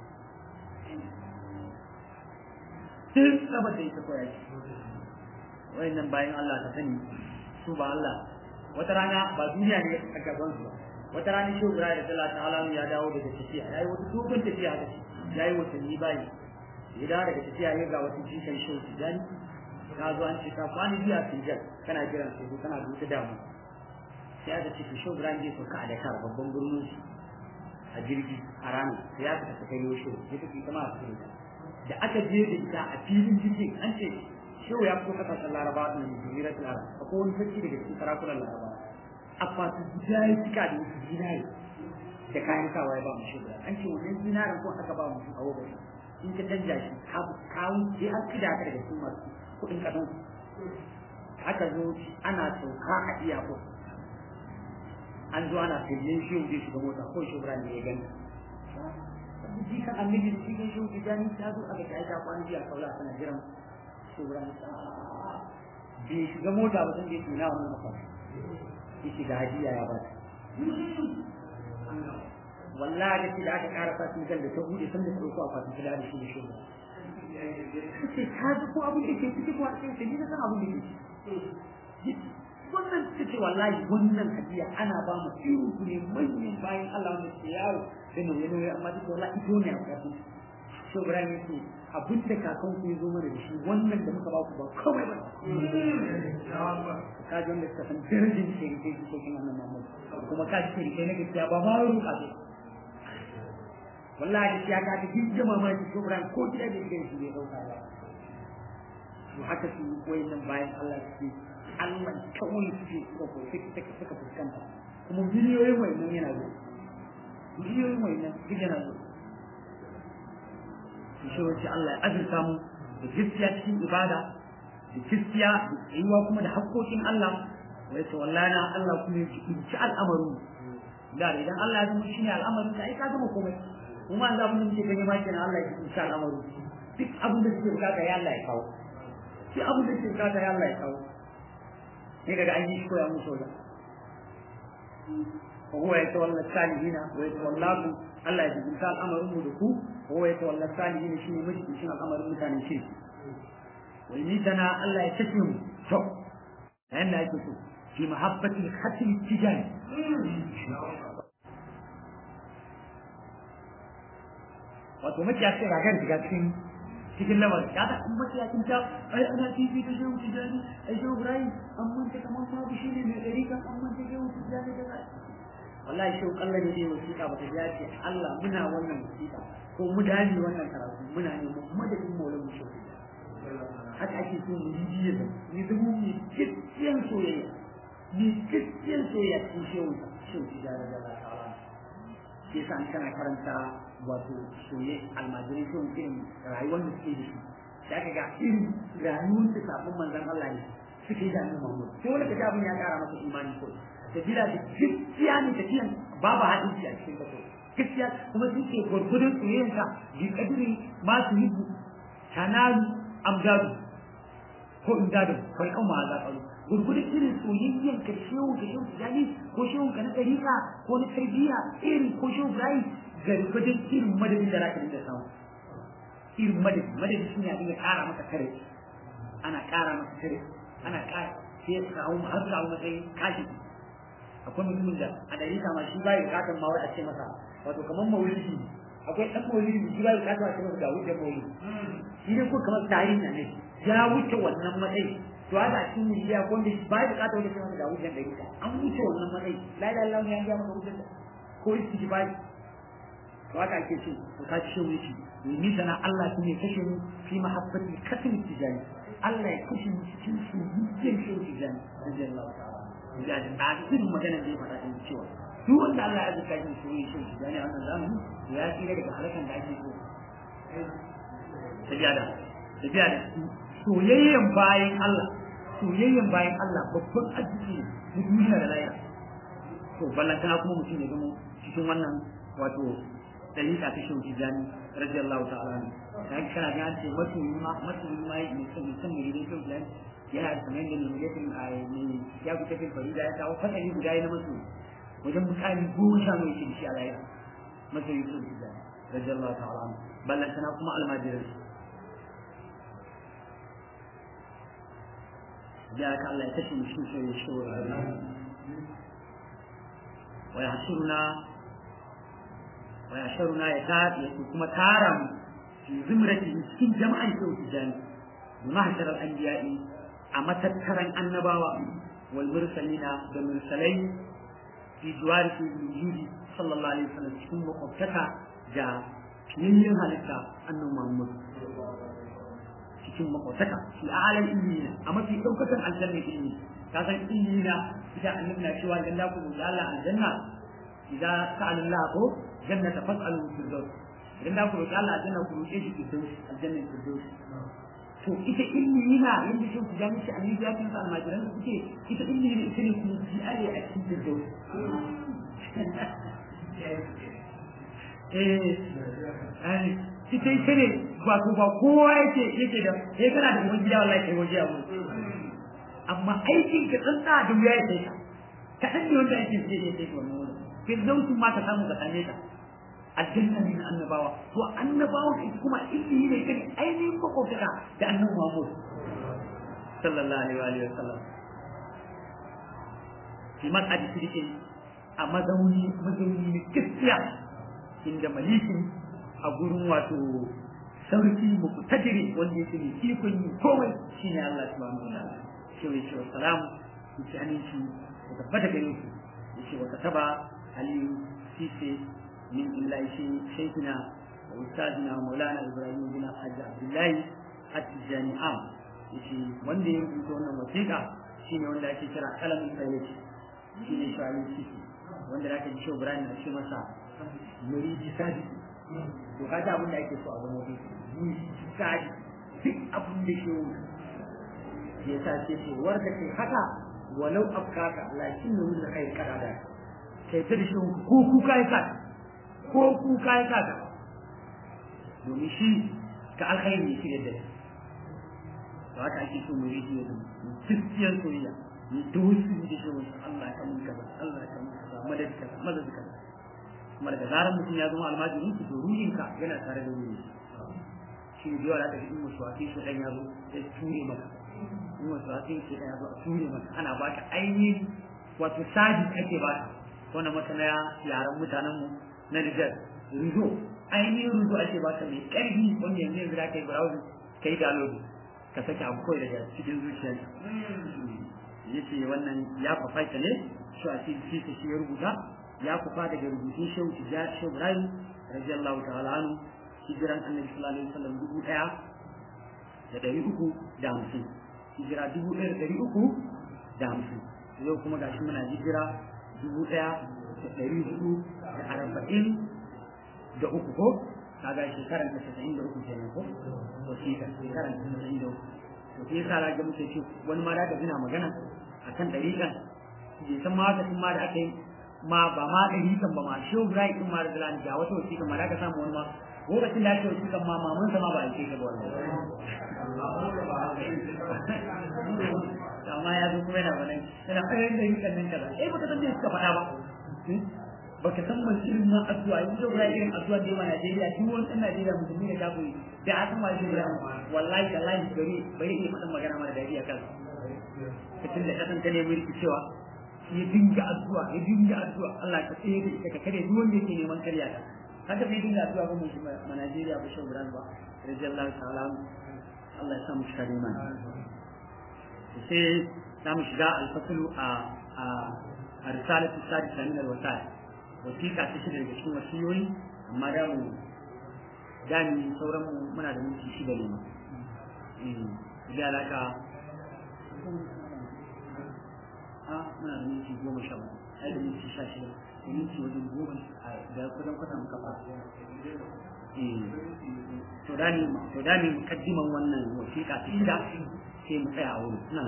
sai saboda ita koya shi wayannan bayan Allah ta sani su ba Allah wata rana ba duniya ne a gaban su wata rana shi Ibrahim da Allah ta'ala ya dawo daga tafiya yayi wata dogon tafiya da shi yayi watanni bayi ya dawo daga tafiya ya ga wata jikan shi Tijani ka zo an ce ka kwani biya Tijan kana jiran su kana duka damu sai aka ce shi Ibrahim zai sauka a Dakar babban birnin shi a jirgi a ranar sai ya fita kai yau shi ya tafi kama a cikin da aka je da ita a filin jirgin an ce shehu ya fito kasashen laraba da jami'ar arab akwai wani sarki daga cikin sarakunan laraba akwati guda ya cika da wasu zinari da kayan sawa ya ba mu shehu an ce wannan zinarin ko aka ba mu shi a wakati in ka canja shi kawo sai an kida ka daga cikin masu kuɗin kasan aka zo ana sauka a iyako an zo ana filin shehu zai shiga mota ko shehu ne ya gani jikan annabi da shi shehu tijani ta zo aka ta aika kwana biya kaula tana jiran shugaban bai shiga mota ba sun je tuna wannan mafa ya shiga hajiya ya ba wallahi da shi da aka kara fasin kan da ta bude sun da tsoko a fasin kula da shi da shugaban ce ka ji ko abin da ke ciki ko a cikin shi ne san abin da ke ciki wannan ta ce wallahi wannan hadiya ana ba mu irin ku ne manyan bayan Allah wanda ke yawo da nauye nauye amma duk wallahi ito ne a kafin so Ibrahim ya ce abin da kakan ku ya zo mana da shi wannan da muka ba ku ba komai ba ka ji wanda suka san darajar shirikai su kokin wannan Muhammad kuma ka ji shirikai na gaskiya ba ma ruka ba wallahi ya ka ta kin jama ma shi Ibrahim ko gida da gidan shi bai dauka ba to haka su wayannan bayan Allah suke Allah kawai suke suka suka suka fuskanta kuma miliyoyin wayannan yana zo miliyoyin wayannan duk yana zo shi wace Allah ya azurta mu da gaskiya cikin ibada da gaskiya da tsayuwa kuma da haƙƙoƙin Allah wai to wallahi Allah kuma ya ci al'amarin da idan Allah ya zama shine al'amarin ka ai ka gama komai kuma an zaɓi muke gani ma kenan Allah ya ci al'amarin duk abin da suke bukata ya Allah ya kawo duk abin da suke bukata ya Allah ya kawo sai kaga an yi shi koya musu da وهو يتولى الصالحين ويتولاكم الله يجزيك الامر مدكو وهو يتولى الصالحين شنو مجد شنو الامر متاني شيء ويميتنا الله يتسلم تو لأن يكتب في محبة الختم التجاري wato maciyaci ragar shiga cikin cikin lamar ya ta kuma maciyacin ta ai ana tv ta shehu tijani ai shehu ibrahim an manta kamar babu shi ne mai ɗarika an manta shehu tijani da zai wallahi shehu kalla ne dai wasiƙa ba ta ya ce Allah muna wannan wasiƙa ko mu dani wannan karatu muna ne mu madadin maulan mu shehu haka ake so mu yi jiya da ni dubu mai gaskiyan soyayya ni gaskiyan soyayya cikin shehu shehu tijani da Allah ta'ala shi yasa an kana karanta wato soye almajirai sun irin rayuwar da suke da shi da aka ga irin rayuwar da kafin manzon Allah ne suke da nan mamu sai wanda kaga abin ya kara masa imani ko sabila da gaskiya ne tafiyan babu hadisi a cikin kaso gaskiya kuma suke gurgudun soyayyanka bi kadiri ma su yi tanalu amdadu ko imdadu kai kan ma za ka gurgudun irin soyayyen ka shehu da shehu tijani ko shehu ka na ɗarika ko na tarbiyya irin ko shehu ibrahim gargadin irin madadin da zaka dinga samu irin madadi madadi shi ne a dinga ƙara maka kare ana ƙara maka kare ana ƙara sai ya kawo har kawo matsayin kashi akwai mutumin da a ɗarika ma shi ba ya buƙatar ma wai a ce masa wato kamar maulidi akwai ɗan maulidi shi ba ya buƙatar a ce masa ga wuce maulidi shi ne ko kamar tarihi na ne ya wuce wannan matsayi to haka a cikin miliya ko wanda ba ya buƙatar wani ce masa ga wuce ɗarika an wuce wannan matsayi la ilaha illallah ya ga maka wuce ko istighfari to haka ake so to ka ce mu shi ni sana Allah shi ne kashe mu fi mahabbati katin tijani Allah ya kashe mu cikin su yin shi tijani radiyallahu ta'ala ya ji a cikin magana da ya faɗa din cewa duk wanda Allah ya zaka shi shi shi tijani a wannan zamani to ya tsira daga halakan da ake so tabiya da tabiya da soyayyen bayan Allah soyayyen bayan Allah babban arziki ne duniya da lahira to ballantana kuma mutum ya zama cikin wannan wato dalika ta shehu tijani radiyallahu ta'ala ne kai kana ga an ce masoyi ma masoyi ma ne san san ne da shehu tijani yana da kamar da ne yakin a ne ya ku tafi farida ya kawo fasali guda na masoyi wajen mutane goma sha mai shi shi a rayuwa masoyi shehu tijani radiyallahu ta'ala ne ballantana kuma almajirai da ka Allah ya kashe mu shi shehu shehu wa yahsuruna ويحشرنا يكاد كما تارم في زمرة cikin jama'an shehu tijani mahshar al-anbiya'i a matattaran annabawa wal mursalina da mursalai fi juwar fi wujudi sallallahu alaihi wasallam cikin makwabtaka da fiyayyen halitta annabi Muhammad cikin makwabtaka fi alal ilmina a mafi daukatan aljanna ilmi ka san ilmina idan annabi na cewa janna ku da Allah aljanna idan sa'ala Allah ko jannata fas'alu fil daws idan da ku roki Allah aljanna ku roke shi fil daws aljanna fil daws to ita ilmi yana yanda shi ku gani shi annabi ya kinsa almajiran su ce ita ilmi ne ita ne kuma ji ale a cikin fil daws eh ai ita ita ne ba ko ba kowa yake yake da sai kana da uban gida wallahi kai waje abu amma aikin ka tsanta da wuya ya sai ka kadan ne wanda ake sai ya sai wannan wurin firdausin ma ta samu ka same ta aljanna ne na annabawa to annabawa kuma ilmi ne kan ainihin makwabtaka da annabi Muhammad sallallahu alaihi wa sallam fi mas'adi sirke a mazauni mazauni ne gaskiya inda malikin a gurin wato sarki muqtadiri wanda yake ne ikon yi komai shine Allah subhanahu wa ta'ala shi ne shi salamu shi aminci da tabbata gare shi yace wa kataba علي سيسي من الله شيخنا وأستاذنا ومولانا إبراهيم بن الحاج عبد الله التجاني عام yace wanda ya rubuta wannan wasiƙa shine wanda ake kira kalamin sayyid shine shawalin ciki wanda zaka ji shi Ibrahim na ce masa muridi sadi to kaga abin da ake so a zama wani muridi sadi duk abin da ke ya sa ce ce warda kai haka walau afkaka lakin da mun kai kada da kai ta da shi ko kuka ya saka ko kuka ya saka domin shi ka alkhairi ne shi da to haka ake so mu yi ya zama gaskiyar soyayya ni dosi da shi wasu Allah ya kamun kaza Allah ya kamun kaza madad kaza madad kaza kuma daga zarar mutum ya zama almajirin ki to ruhinka yana tare da ruhi shi ne yawa da in musu wasi shi dan ya zo sai ture maka in musu wasi shi dan ya zo a ture maka ana baka ainihin wato sadi ake baka wannan masana yaran mutanen mu na Nijar rizo ainihin rizo ake baka mai karfi wanda yanzu yanzu da kai browse kai download ka sake abu kawai daga cikin zuciyarka yace wannan ya fafaita ne shi a cikin shi shi ya rubuta ya kufa daga rubutun shehu tijjar shehu ibrahim radiyallahu ta'ala anhu hijiran annabi sallallahu alaihi wasallam dubu daya da dari uku da hamsin hijira dubu ɗaya da dari uku da hamsin yau kuma gashi muna hijira dubu ɗaya da dari hudu da arba'in da uku ko kaga shekaran ta casa'in da uku kenan ko wasiƙa shekaran ta casa'in da uku to sai yasa ga muke ce wani ma da ka gina magana akan ɗariƙan bai san ma haka ma da aka yi ma ba ma ɗariƙan ba ma shehu ibrahim ɗin ma da dalani ga wata wasiƙa ma da ka samu wani ma lokacin da ake wasiƙan ma maman sa ma ba a ce ka ba wannan amma ya zo kuma yana wannan yana ɗayan ɗariƙan nan kaza eh baka san me suka faɗa ba baka san man irin ma addu'a yanzu da irin addu'a da yawa Najeriya duk wani ɗan Najeriya musulmi da kafiri da aka ma shi da wallahi da lahi gari bai iya faɗin magana mara dadi a kansa kacin da kasan ta ne mulki cewa ya dinga addu'a ya dinga addu'a Allah ka tsaye da ita ka kare duk wanda yake neman karya ta haka bai dinga addu'a ba mu shi ma Najeriya ba shi gudan ba radiyallahu ta'ala Allah ya sa mu shiga iman sai za mu shiga alfasulu a a a risalatu sadisa min alwasaya wasiƙa ta shida daga cikin wasiyoyi amma da mu dami sauran mu muna da minti shida ne da alaka a muna da minti goma sha uku ai da minti sha shida da minti wajen goma da kudan kwata muka fara to dani to dani mukaddiman wannan wasiƙa ta shida sai mu tsaya a wurin na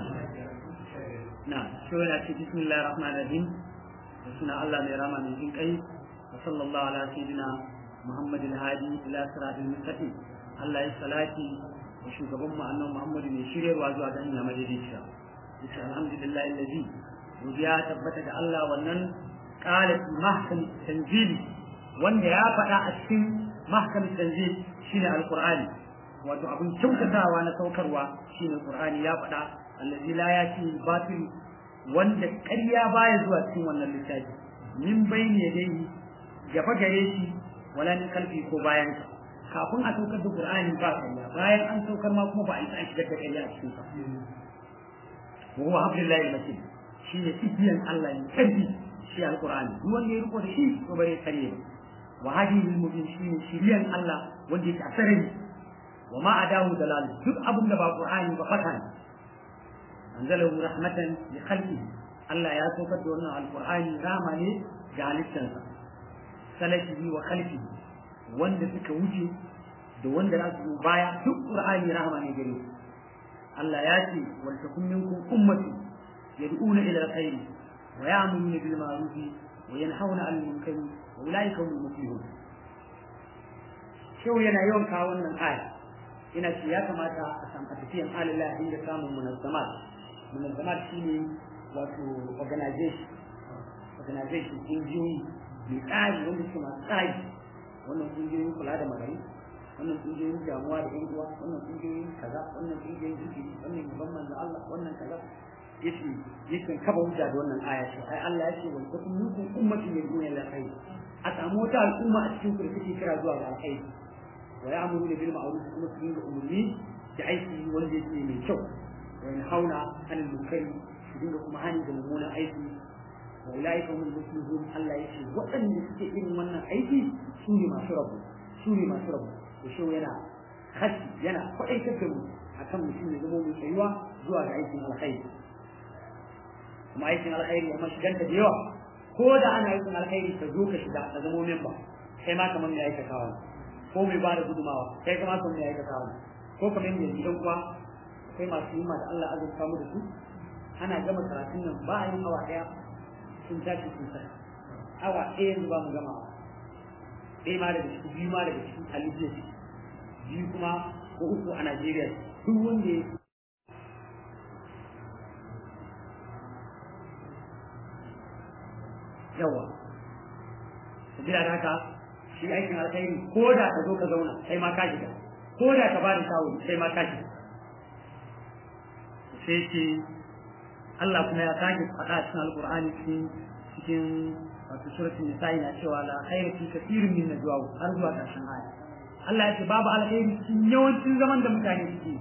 na shi yana ce bismillahir rahmanir rahim da suna Allah mai rama mai jin kai wa sallallahu ala sayyidina Muhammadin hadi ila siratil mustaqim Allah ya salati wa shugaban mu annabi Muhammad mai shiryarwa zuwa ga hanya madaidaiciya yace alhamdulillah allazi godiya tabbata ga Allah wannan qala fi mahkam tanzili wanda ya faɗa a cikin mahkam tanzil shine alqur'ani wato abin kyautatawa na saukarwa shine qur'ani ya faɗa allazi la yati batil wanda ƙarya baya zuwa cikin wannan littafi min bayni yadayhi gaba gare shi wala min kalfi ko bayan sa kafin a saukar da qur'ani ba ƙarya bayan an saukar ma kuma ba a isa a shigar da ƙarya a cikin sa wa huwa hablillahi matin shi ne igiyan Allah ne karfi shi alqur'ani duk wanda ya riko da shi to bare kare ba wa hadihi mubin shi ne shiriyan Allah wanda yake a sarari wa ma adahu dalal duk abin da ba qur'ani ba fata ne anzalahu rahmatan li khalqihi Allah ya saukar da wannan alqur'ani rama ne ga halittarsa salafihi wa khalqihi wanda suka wuce da wanda za su baya duk qur'ani rahama ne gare su Allah ya ce wal takum minkum ummati yad'una ila alkhair wa ya'muruna bil ma'ruf wa yanhauna 'anil munkar wa ulaika humul muflihun Shehu yana yawan kawo wannan aya ina ce ya kamata a san a tafiyan alillah inda samun munazzamat munazzamat shine wato organization organization kungiyoyi mai tsari wanda suke masu tsari wannan kungiyoyin kula da marayu wannan kungiyoyin damuwa da yan uwa wannan kungiyoyin kaza wannan kungiyoyin zikiri wannan gaban manzo Allah wannan kaza yace yakan kaba hujja da wannan aya ce ai Allah yace wal takum minkum ummatin yad'una ila khair a samu wata al'umma a cikin ku da take kira zuwa ga alkhairi wa ya'muru bil ma'ruf kuma su dinga umurni da aiki wanda yake mai kyau wa yanhauna 'anil munkari su dinga kuma hani da mummunan aiki wa ulaika hum muflihun Allah yace waɗanda suke irin wannan aiki su ne masu rabu su ne masu rabu da shi yana hashi yana kwaɗaitar da mu akan mutum ya zama mai tsayuwa zuwa ga aikin alkhairi kuma aikin alkhairi kuma shiganta da yawa ko da ana aikin alkhairi ka zo ka shiga ka zama memba kai ma kamar mai aikatawa ko mai ba da gudumawa kai kama kamar mai aikatawa ko kamar mai gidan kuwa kai masu yima da Allah azurta mu da su ana gama karatun nan ba a yin awa daya sun tashi sun sai awa ɗaya yanzu ba mu gama ɗaya ma daga cikin biyu ma daga cikin alijiya biyu kuma ko uku a Najeriya duk wanda ya yawa sabila da haka shi aikin alkhairi ko da ka zo ka zauna sai ma ka shiga ko da ka bada shawo sai ma ka shiga sai ce Allah kuma ya sake faɗa cikin alkur'ani cikin cikin wato suratul nisa'i na cewa la khayra fi kathirin min najwa har zuwa ƙarshen aya Allah ya ce babu alkhairi cikin yawancin zaman da mutane suke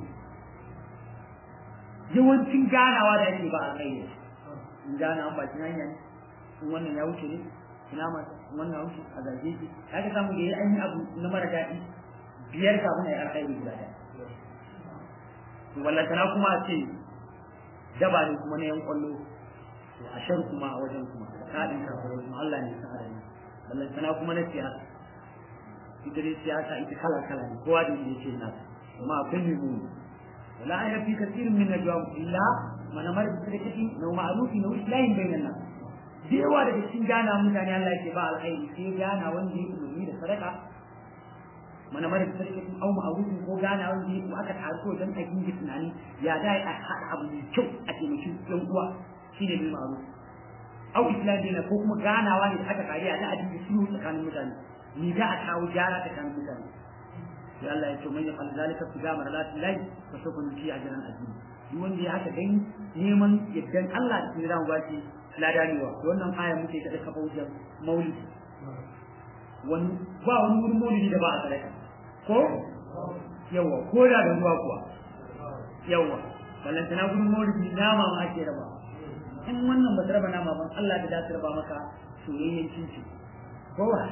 yawancin ganawa da yake ba alkhairi in gana an bakin hanya ne in wannan ya wuce ne ina ma wannan ya wuce a zage shi kaga samu da yayi an yi abu na mara daɗi biyar kafin ayi alkhairi guda ɗaya wallatana kuma a ce daba ne kuma na yan kwallo to a shar kuma a wajen kuma kaɗin kafirai kuma Allah ne sa adani wallatana kuma na siyasa ita dai siyasa ita kala kala ne kowa da yake na kuma akwai ne mu wala ayra fi kathirin min najwa illa man amara bi sadaqati aw ma'rufin aw islahin bainan nas da yawa daga cikin gana mutane Allah yake ba alkhairi sai gana wanda yake umarni da sadaka mana mara da sarki au ma'arufin ko gana wanda yake aka taso don a gingi tunani ya dai a haɗa abu mai kyau a taimaki yan uwa shine bil ma'ruf au islami na ko kuma ganawa ne da aka kare a da addini sulhu tsakanin mutane ni da a kawo gyara tsakanin mutane sai Allah ya ce man yaqal zalika fi gamar la tilahi fa sawfa nuti ajran azim duk wanda ya haka dan neman yaddan Allah da tsira mu baki ladanewa wannan aya muke ta kafa wajen maulidi wani ba wani wurin maulidi da ba a sadaka ko yawa ko da da ruwa kuwa yawa ballantana gurin maulidi nama ma ake raba in wannan ba ta raba nama ban Allah da za ta raba maka soyayyen cinci ko ba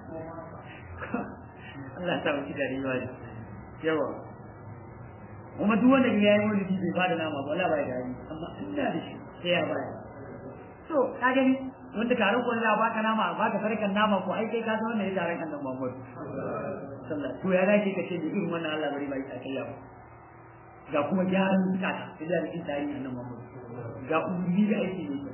Allah ta wuce da riwa ne yawa kuma duk wanda ya yi maulidi bai bada nama ba Allah bai da yi amma inda da shi sai ya baya to ka gani wanda taron ko za baka nama baka sarkan nama ko ai kai ka san wannan ya taron kan Muhammad sallallahu to ya dace ka ce da irin wannan Allah bari bai ta kai ba ga kuma gyaran zukata da da cikin tarihi annabi Muhammad ga ummi da aiki ne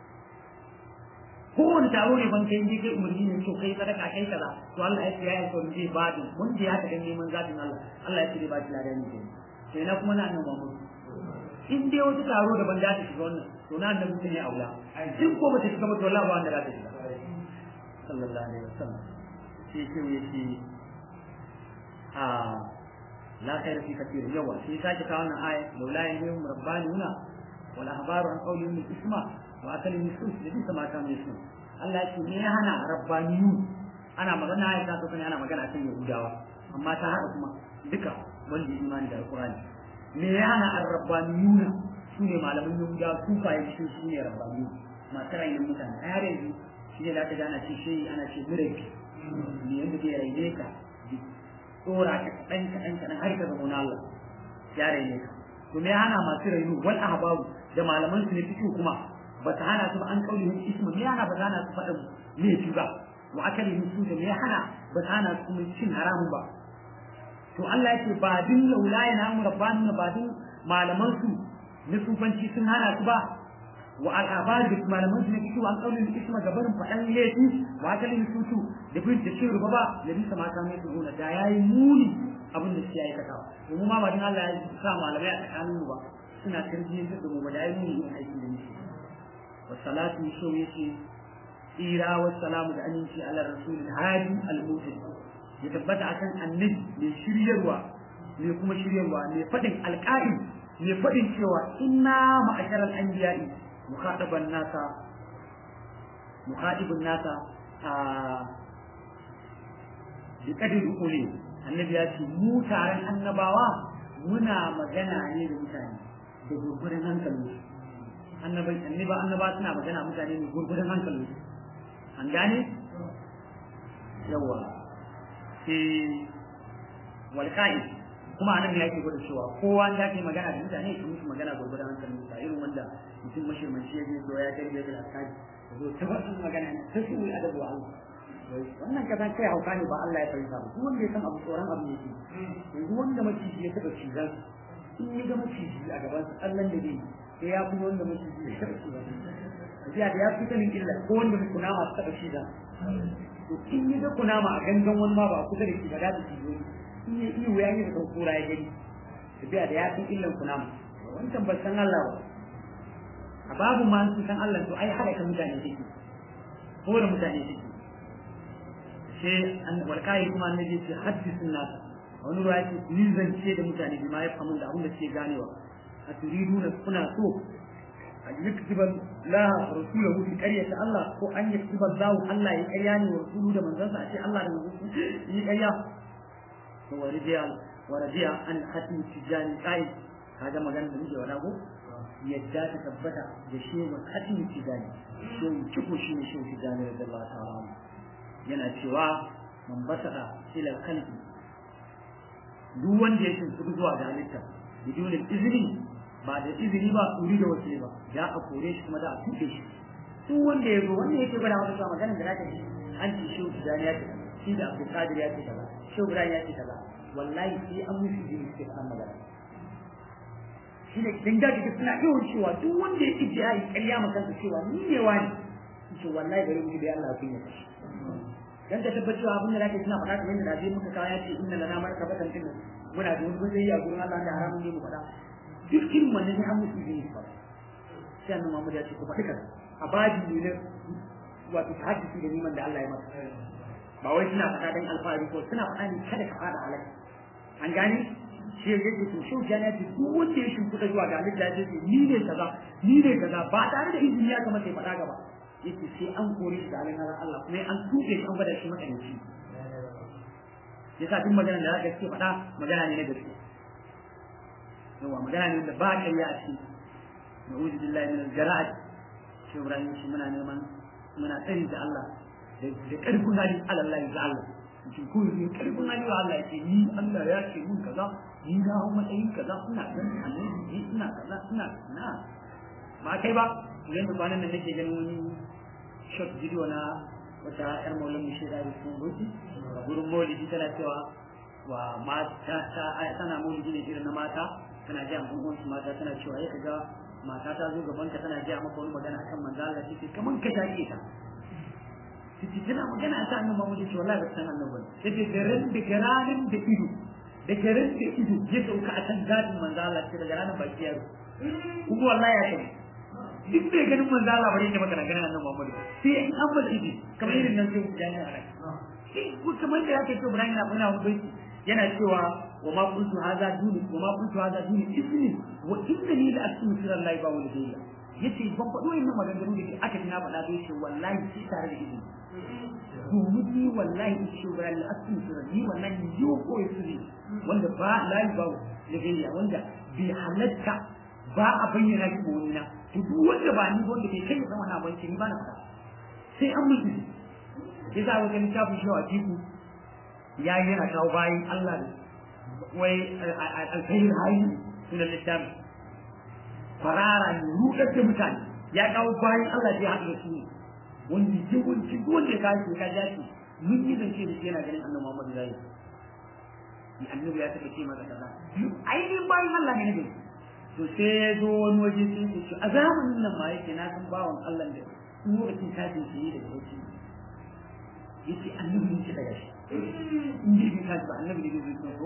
ko wani taro ne ban kai kai umarni ne to kai sadaka kai kaza to Allah ya ce ya yi zai bada mun da ya ta dan neman zatin Allah Allah ya ce ba shi ladan ne sai na kuma na annabi Muhammad in dai wata taro da ban da ta shiga wannan to na annabi sun yi aula in ko bata shiga ba to Allah ba wanda za ta shiga sallallahu alaihi wasallam sai ce yace a la khair fi kathir yawa sai sake kawo wannan aya laula yahum rabbanuna wal ahbaru an qawlihim isma wa akalin nusus da bisa ma kan yusu Allah ce ne ya hana rabbaniyu ana magana ya ta sani ana magana kan yahudawa amma ta hada kuma duka wanda imani da alqur'ani me ya hana ar-rabbaniyuna su ne malaman yahudawa su fa yi su ne rabbaniyu masu rayin mutane a yare yanzu shi ne da aka gana ce shi ana ce murabi ne yanda zai raine ka tsora ka kaɗan kaɗan kaɗan har ka zama Allah ya raine ka to me ya hana masu rayu wal ahbabu da malaman su ne fito kuma ba ta hana su ba an kauli hin ismu me hana ba ta hana su faɗin laifi ba wa akali hin su da me hana ba ta hana su kuma cin haramun ba to Allah yake ba din laula ya namu rabbanu ba din malaman su na sufanci sun hana su ba wa al'abari da malaman su ne fito an kauli hin ismu ga barin faɗan laifi wa akali hin su da bin da cin ruba ba da bisa mata mai su da yayi muni abin da suke aikatawa domin ma ba din Allah ya sa malamai a tsakanin ba suna tarbiyyar da mu ba da yayi muni yin aikin da muke والصلاة يسوي إيرا والسلام على على الرسول الهادي الموسى يتبت عشان النبي من شريروا من كما شريروا من فتن القائم من فتن شوى إنا معشر الأنبياء مخاطب الناس مخاطب الناس بقدر أولي النبي يأتي مو تارن النباوة muna magana ne da mutane da gurgurin hankalinsu annabai annaba annaba suna magana mutane ne gurgurdan hankali an gane yawa sai wal qa'id kuma anan ne yake gwada cewa kowa ya ke magana da mutane su musu magana gurgurdan hankalin sa irin wanda mutum mashirmanci ya je so ya kai da alƙali zo ta ba su magana ne ta su yi adabu Allah wannan kaza kai hauka ne ba Allah ya fahimta ba duk wanda ya san abu tsoron abu ne yanzu wanda maciji ya taɓa cizan in ya ga maciji a gaban sa Allah da zai sai ya kuma wanda maciji ya taɓa cizan jiya da ya fi sanin illa ko wanda kunama ta taɓa cizan to in ya ga kunama a gangan wani ma ba a kusa da shi ba za ta cizo in ya iyo ya yi da kura ya gani tafiya da ya san illan kunama wancan ba san Allah ba a babu ma su san Allah to ai halaka mutane take ko da mutane take sai an walkai kuma annabi ce haddisun nas wani ruwa yake ni zance da mutane bi ma ya famu da abin da suke ganewa a turiduna kuna so an yaktuba la rasulahu fi qaryati Allah ko an yaktuba Allah Allah ya ƙarya ne wa rasulu da manzansa a ce Allah da manzansa yi ƙarya to waridiya waridiya an hatim tijani kai kaga magana da muke wada ko yadda ta tabbata da shehu hatim tijani shehu ciko shi ne shehu tijani radiyallahu ta'ala yana cewa man basada ila kalbi duk wanda ya shimfiɗu zuwa ga halitta bidun izini ba da izini ba uri da wasu ba ya a kore shi kuma da a tuɗe shi duk wanda ya zo wanda yake gwada wata maganar da zaka ji an ce shehu tijani ya ce shi da abdul qadir ya ce kaza shehu ibrahim ya ce kaza wallahi sai an musu jini suke faɗan magana shi ne dan da kake suna yawan cewa duk wanda ya ije ya yi ƙarya ma kansa cewa ni ne wani ce wallahi bari mu bi Allah kun yi kashi dan ka tabbatar abin da zaka suna faɗa kamar yadda da muka kawo ya ce inna lana markabatan tin muna da wani gudun a gurin Allah da haramun ne mu faɗa duk irin wannan ne an musu jini ba sai annabi Muhammad ya ce ku faɗi kaza a baji ne wato hadisi da niman da Allah ya masa ba wai suna faɗa dan alfahari ko suna faɗa ne kada ka faɗa halaka an gane shi ya yake to shi ya ce duk wanda ya shimfiɗa zuwa ga halitta ya ce ni ne kaza ni ne kaza ba tare da izini ya kamata ya faɗa gaba yake sai an kore shi da alin Allah kuma an tuɓe shi an gwada shi makanci yasa duk magana da zaka ce faɗa magana ne na gaske yawa magana ne da ba ka yi a ciki na'udhu billahi min al-jara'at shi Ibrahim shi muna neman muna tsari da Allah da ƙarfin hali alallahi ga Allah cikin kuma ne ƙarfin hali wa Allah ce ni Allah ya ce mun kaza ni na hau matsayin kaza ina dan annabi ni ina kaza ina na ba kai ba idan da kwanan nan nake ganin wani short video na wata yar maulan mu shaida da kuma gobe a gurin maulidi tana cewa wa mata ta tana maulidi ne irin na mata tana ji an uwansu mata tana cewa ya kaga mata ta zo gaban ka tana ji maka wani magana akan manzo Allah take kaman ka take ta take tana magana ta annabi Muhammad ce wallahi ba san annabi take garin da garanin da ido da garin da ido ya sauka a kan gadin manzo Allah ce daga ranar baki yaro kuma wallahi ya kai duk bai ganin manzo Allah bare ne maka ganin annabi Muhammad sai in an bada ido kamar irin nan sai jani a rai sai kamar da yake to Ibrahim na muna wani yana cewa wa ma kuntu hadha duni wa ma kuntu hadha duni ismi wa innani la asmu sirrallahi ba wani dai yace ban faɗo yin maganganu da aka tuna faɗa da yace wallahi shi tare da izini domin ni wallahi in ce wa la asmu sirrallahi wallahi yo ko sirri wanda ba la ba da gayya wanda bi halatta ba a bayyana shi ba wani na to duk wanda ba ni wanda bai kai san wannan abin ni ba na faɗa sai an mutu ya sa wajen littafin shi a tiku ya yi yana kawo bayan Allah da wai alkhairu hayi sunan littafi farara ne rudar da mutane ya kawo bayan Allah da ya haɗu da su ne wanda yawanci wanda ya kawo ka ja shi mun yi zance da shi yana ganin annabi Muhammad zai yi annabi ya taɓa ce masa kaza ainihin bayan Allah ne ne to sai ya zo wani waje sai ya ce a zamanin nan ma yake na san bawan Allah da lokacin tashin shi da yake yace annabi ne shi daga shi in ji bin kaji ba annabi ne zai zo ko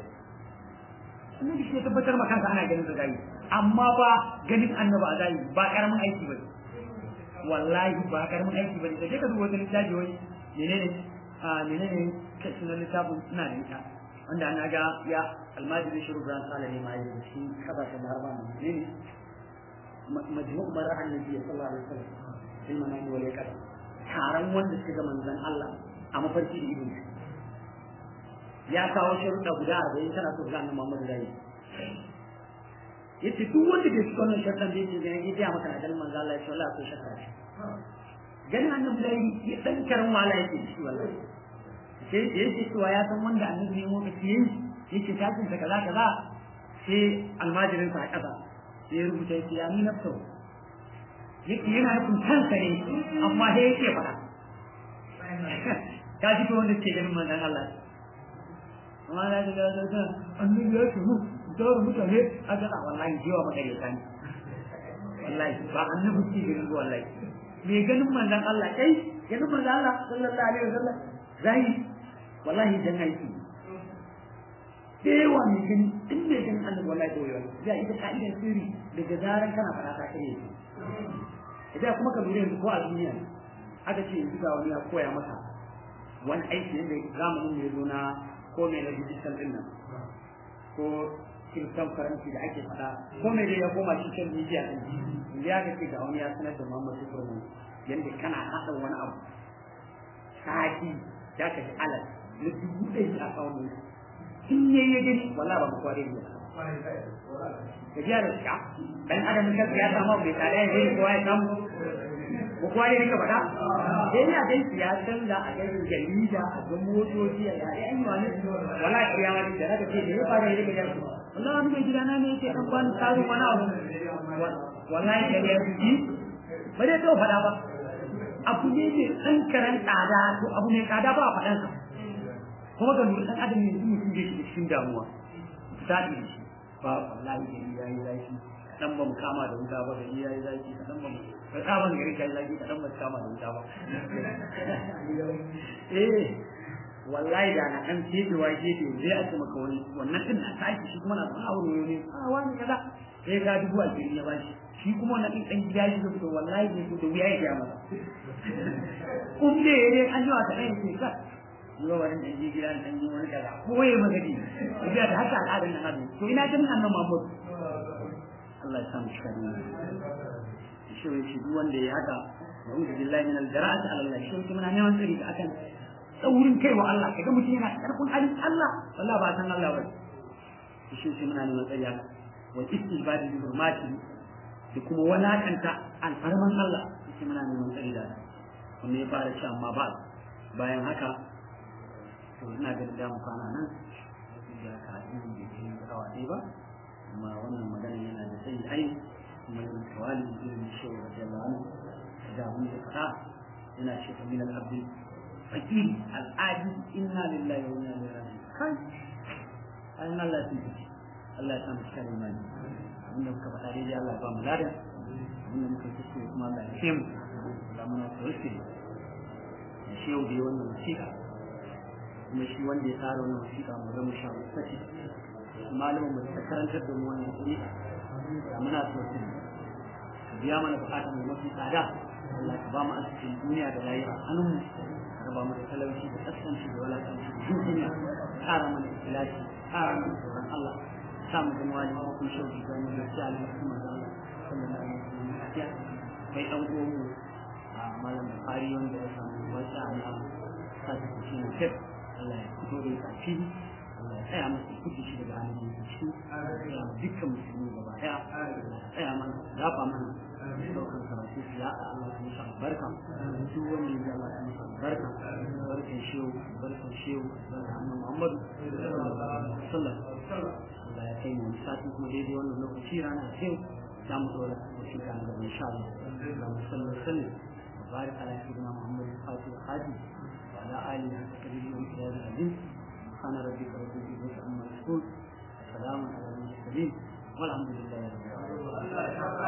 annabi shi ya tabbatar ma kanka ana ganin zagayi amma ba ganin annabi a zahiri ba karamin aiki ba wallahi ba karamin aiki ba ne da ka duba wata littafi wai menene a menene sunan littafin suna da ita wanda ana ga ya almajiri shiru ran sala ne ma yi shi kasashen da harba ne ne majmu'u mar'an nabi sallallahu alaihi wasallam sai manani wale kada taron wanda suka ga manzon Allah a mafarki da ibn ya kawo sharuɗa guda arba'in tana so ga annabi Muhammad da yi yace duk wanda bai shiga wannan sharuɗan da yake ganin ya maka na ganin manzon Allah ya ce wallahi akwai shakka shi ganin annabi da yi ya dan karan wala yake shi wallahi sai yake cewa ya san wanda annabi ne mu yayi yake tashin ta kaza kaza sai almajirin sa a ƙasa sai ya rubuta yake ya ni nafsa yake yana nufin kansa ne amma sai yake faɗa ka ji ko wanda ke ganin manzon Allah amma na ga ga ga annabi ya ce mu da mutane a ga wallahi jiwa magareta ne wallahi ba annabi ke ganin ba wallahi me ganin manzon Allah kai ganin manzon Allah sallallahu alaihi wasallam zai wallahi dan aiki da yawa mai gani in mai ganin annabi wallahi da yawa ya ita ka'idar sirri daga zaran kana fara ta kare shi idan kuma ka lura yanzu ko a duniya aka ce yanzu ga wani ya koya maka wani aiki yadda zamanin mai zo na ko mai na digital din nan ko kirkan faransi da ake faɗa ko mai da ya koma cikin media din yanzu ya ce ga wani ya sanar da Muhammad Ibrahim yadda kana haɗa wani abu sati ya ka ji alal na dubu ɗari a tsawon in ya yi gani wala ba mu kware ne ka ji da shi dan adam ka ya samu mai tsada ya gani kowa ya samu ko kware ne ka faɗa sai ya dai ya canza a ganin jarida a ga motoci a ga yan yi wani wala kiyama ne da naka ce da ya fara yi daga yanzu wallahi wani mai gidana ne yake an bani tsarin wani abu wallahi da ya fi ba dai to faɗa ba abu ne mai ɗan karen tsada to abu mai tsada ba a faɗansa kuma ga lura ɗan adam yanzu mutum da shi cikin damuwa zaɓi da shi ba wallahi gari ya yi zafi kaɗan ba mu kama da wuta ba gari ya yi zafi kaɗan ba mu ka kama da gari ya yi zafi kaɗan ba mu kama da wuta ba eh wallahi da na ɗan kebewa gefe zai a ce maka wani wannan ɗin na tashi shi kuma na zama aure ne a wani kaza sai ga dubu a gari ya bashi shi kuma na ɗin ɗan gida shi zai wallahi ne da wuya ya gaya masa kun ne ya dai an yi wata ɗan yake ka yi wa wani ɗan gida ɗan yi wani kaza ko ya magadi ya da haka al'adar nan hannu to ina ganin annan mahmud Allah ya samu shi ne shi wai shi duk wanda ya haka na'udhu billahi min al-jara'ati ala Allah shi kuma na neman tsari da akan tsaurin kai wa Allah kaga mutum yana karfin halin Allah wallahi ba san Allah ba shi shi muna neman tsari haka wa istijbadi bi hurmati da kuma walakanta alfarman Allah shi muna neman tsari da kuma ya fara ci amma ba bayan haka to ina ganin da mu kwana nan da ka yi da ke awa ɗaya ba kuma wannan magana yana da sai ai kuma yin tawali irin shi wa radiyallahu anhu da mun da fara yana ce min al-abdi fakir al-adi inna lillahi wa inna ilaihi raji'un kai an Allah ya tsiki Allah ya samu cikin imani abinda muka faɗa daidai Allah ya ba mu ladan abinda muka kuskure kuma Allah ya ce mu Allah muna tawassuli da shi yau da wannan wasiƙa kuma shi wanda ya tsara wannan wasiƙa mu zama sha saki malamin mu ta karantar da mu wannan wasiƙa da muna tawassuli ka biya mana buƙatar mu mafi tsada Allah ka ba mu asirin duniya da rayuwa a hannun mu ka raba mu da talauci da kaskanci da walakanci da duniya ƙara mana ikhlasi ƙara mana tsoron Allah samu da wani hukun shauki ga mu da tsali kuma da Allah sallallahu alaihi wasallam kai dan uwan a malam Bukhari wanda ya samu wata ana sati shi ne kef Allah ya fito da kafi Allah ya tsaya masa kudi shi daga hannun da shi ya dukkan musulmi gaba daya tsaya mana dafa mana daukar karatu su ya Allah ya musa barka duk wanda ya Allah ya musa barka barkan shehu barkan shehu barkan annabi Muhammadu sallallahu alaihi wasallam Allah ya kai mu sati kuma daidai wannan lokaci rana sai za mu dora shi kan da insha Allah da mu sallallahu alaihi وبارك على سيدنا محمد الفاتح الحاجي وعلى آله حق قدره وإكرام العظيم سبحان ربك رب العزة عما يصفون وسلام على المرسلين والحمد لله رب العالمين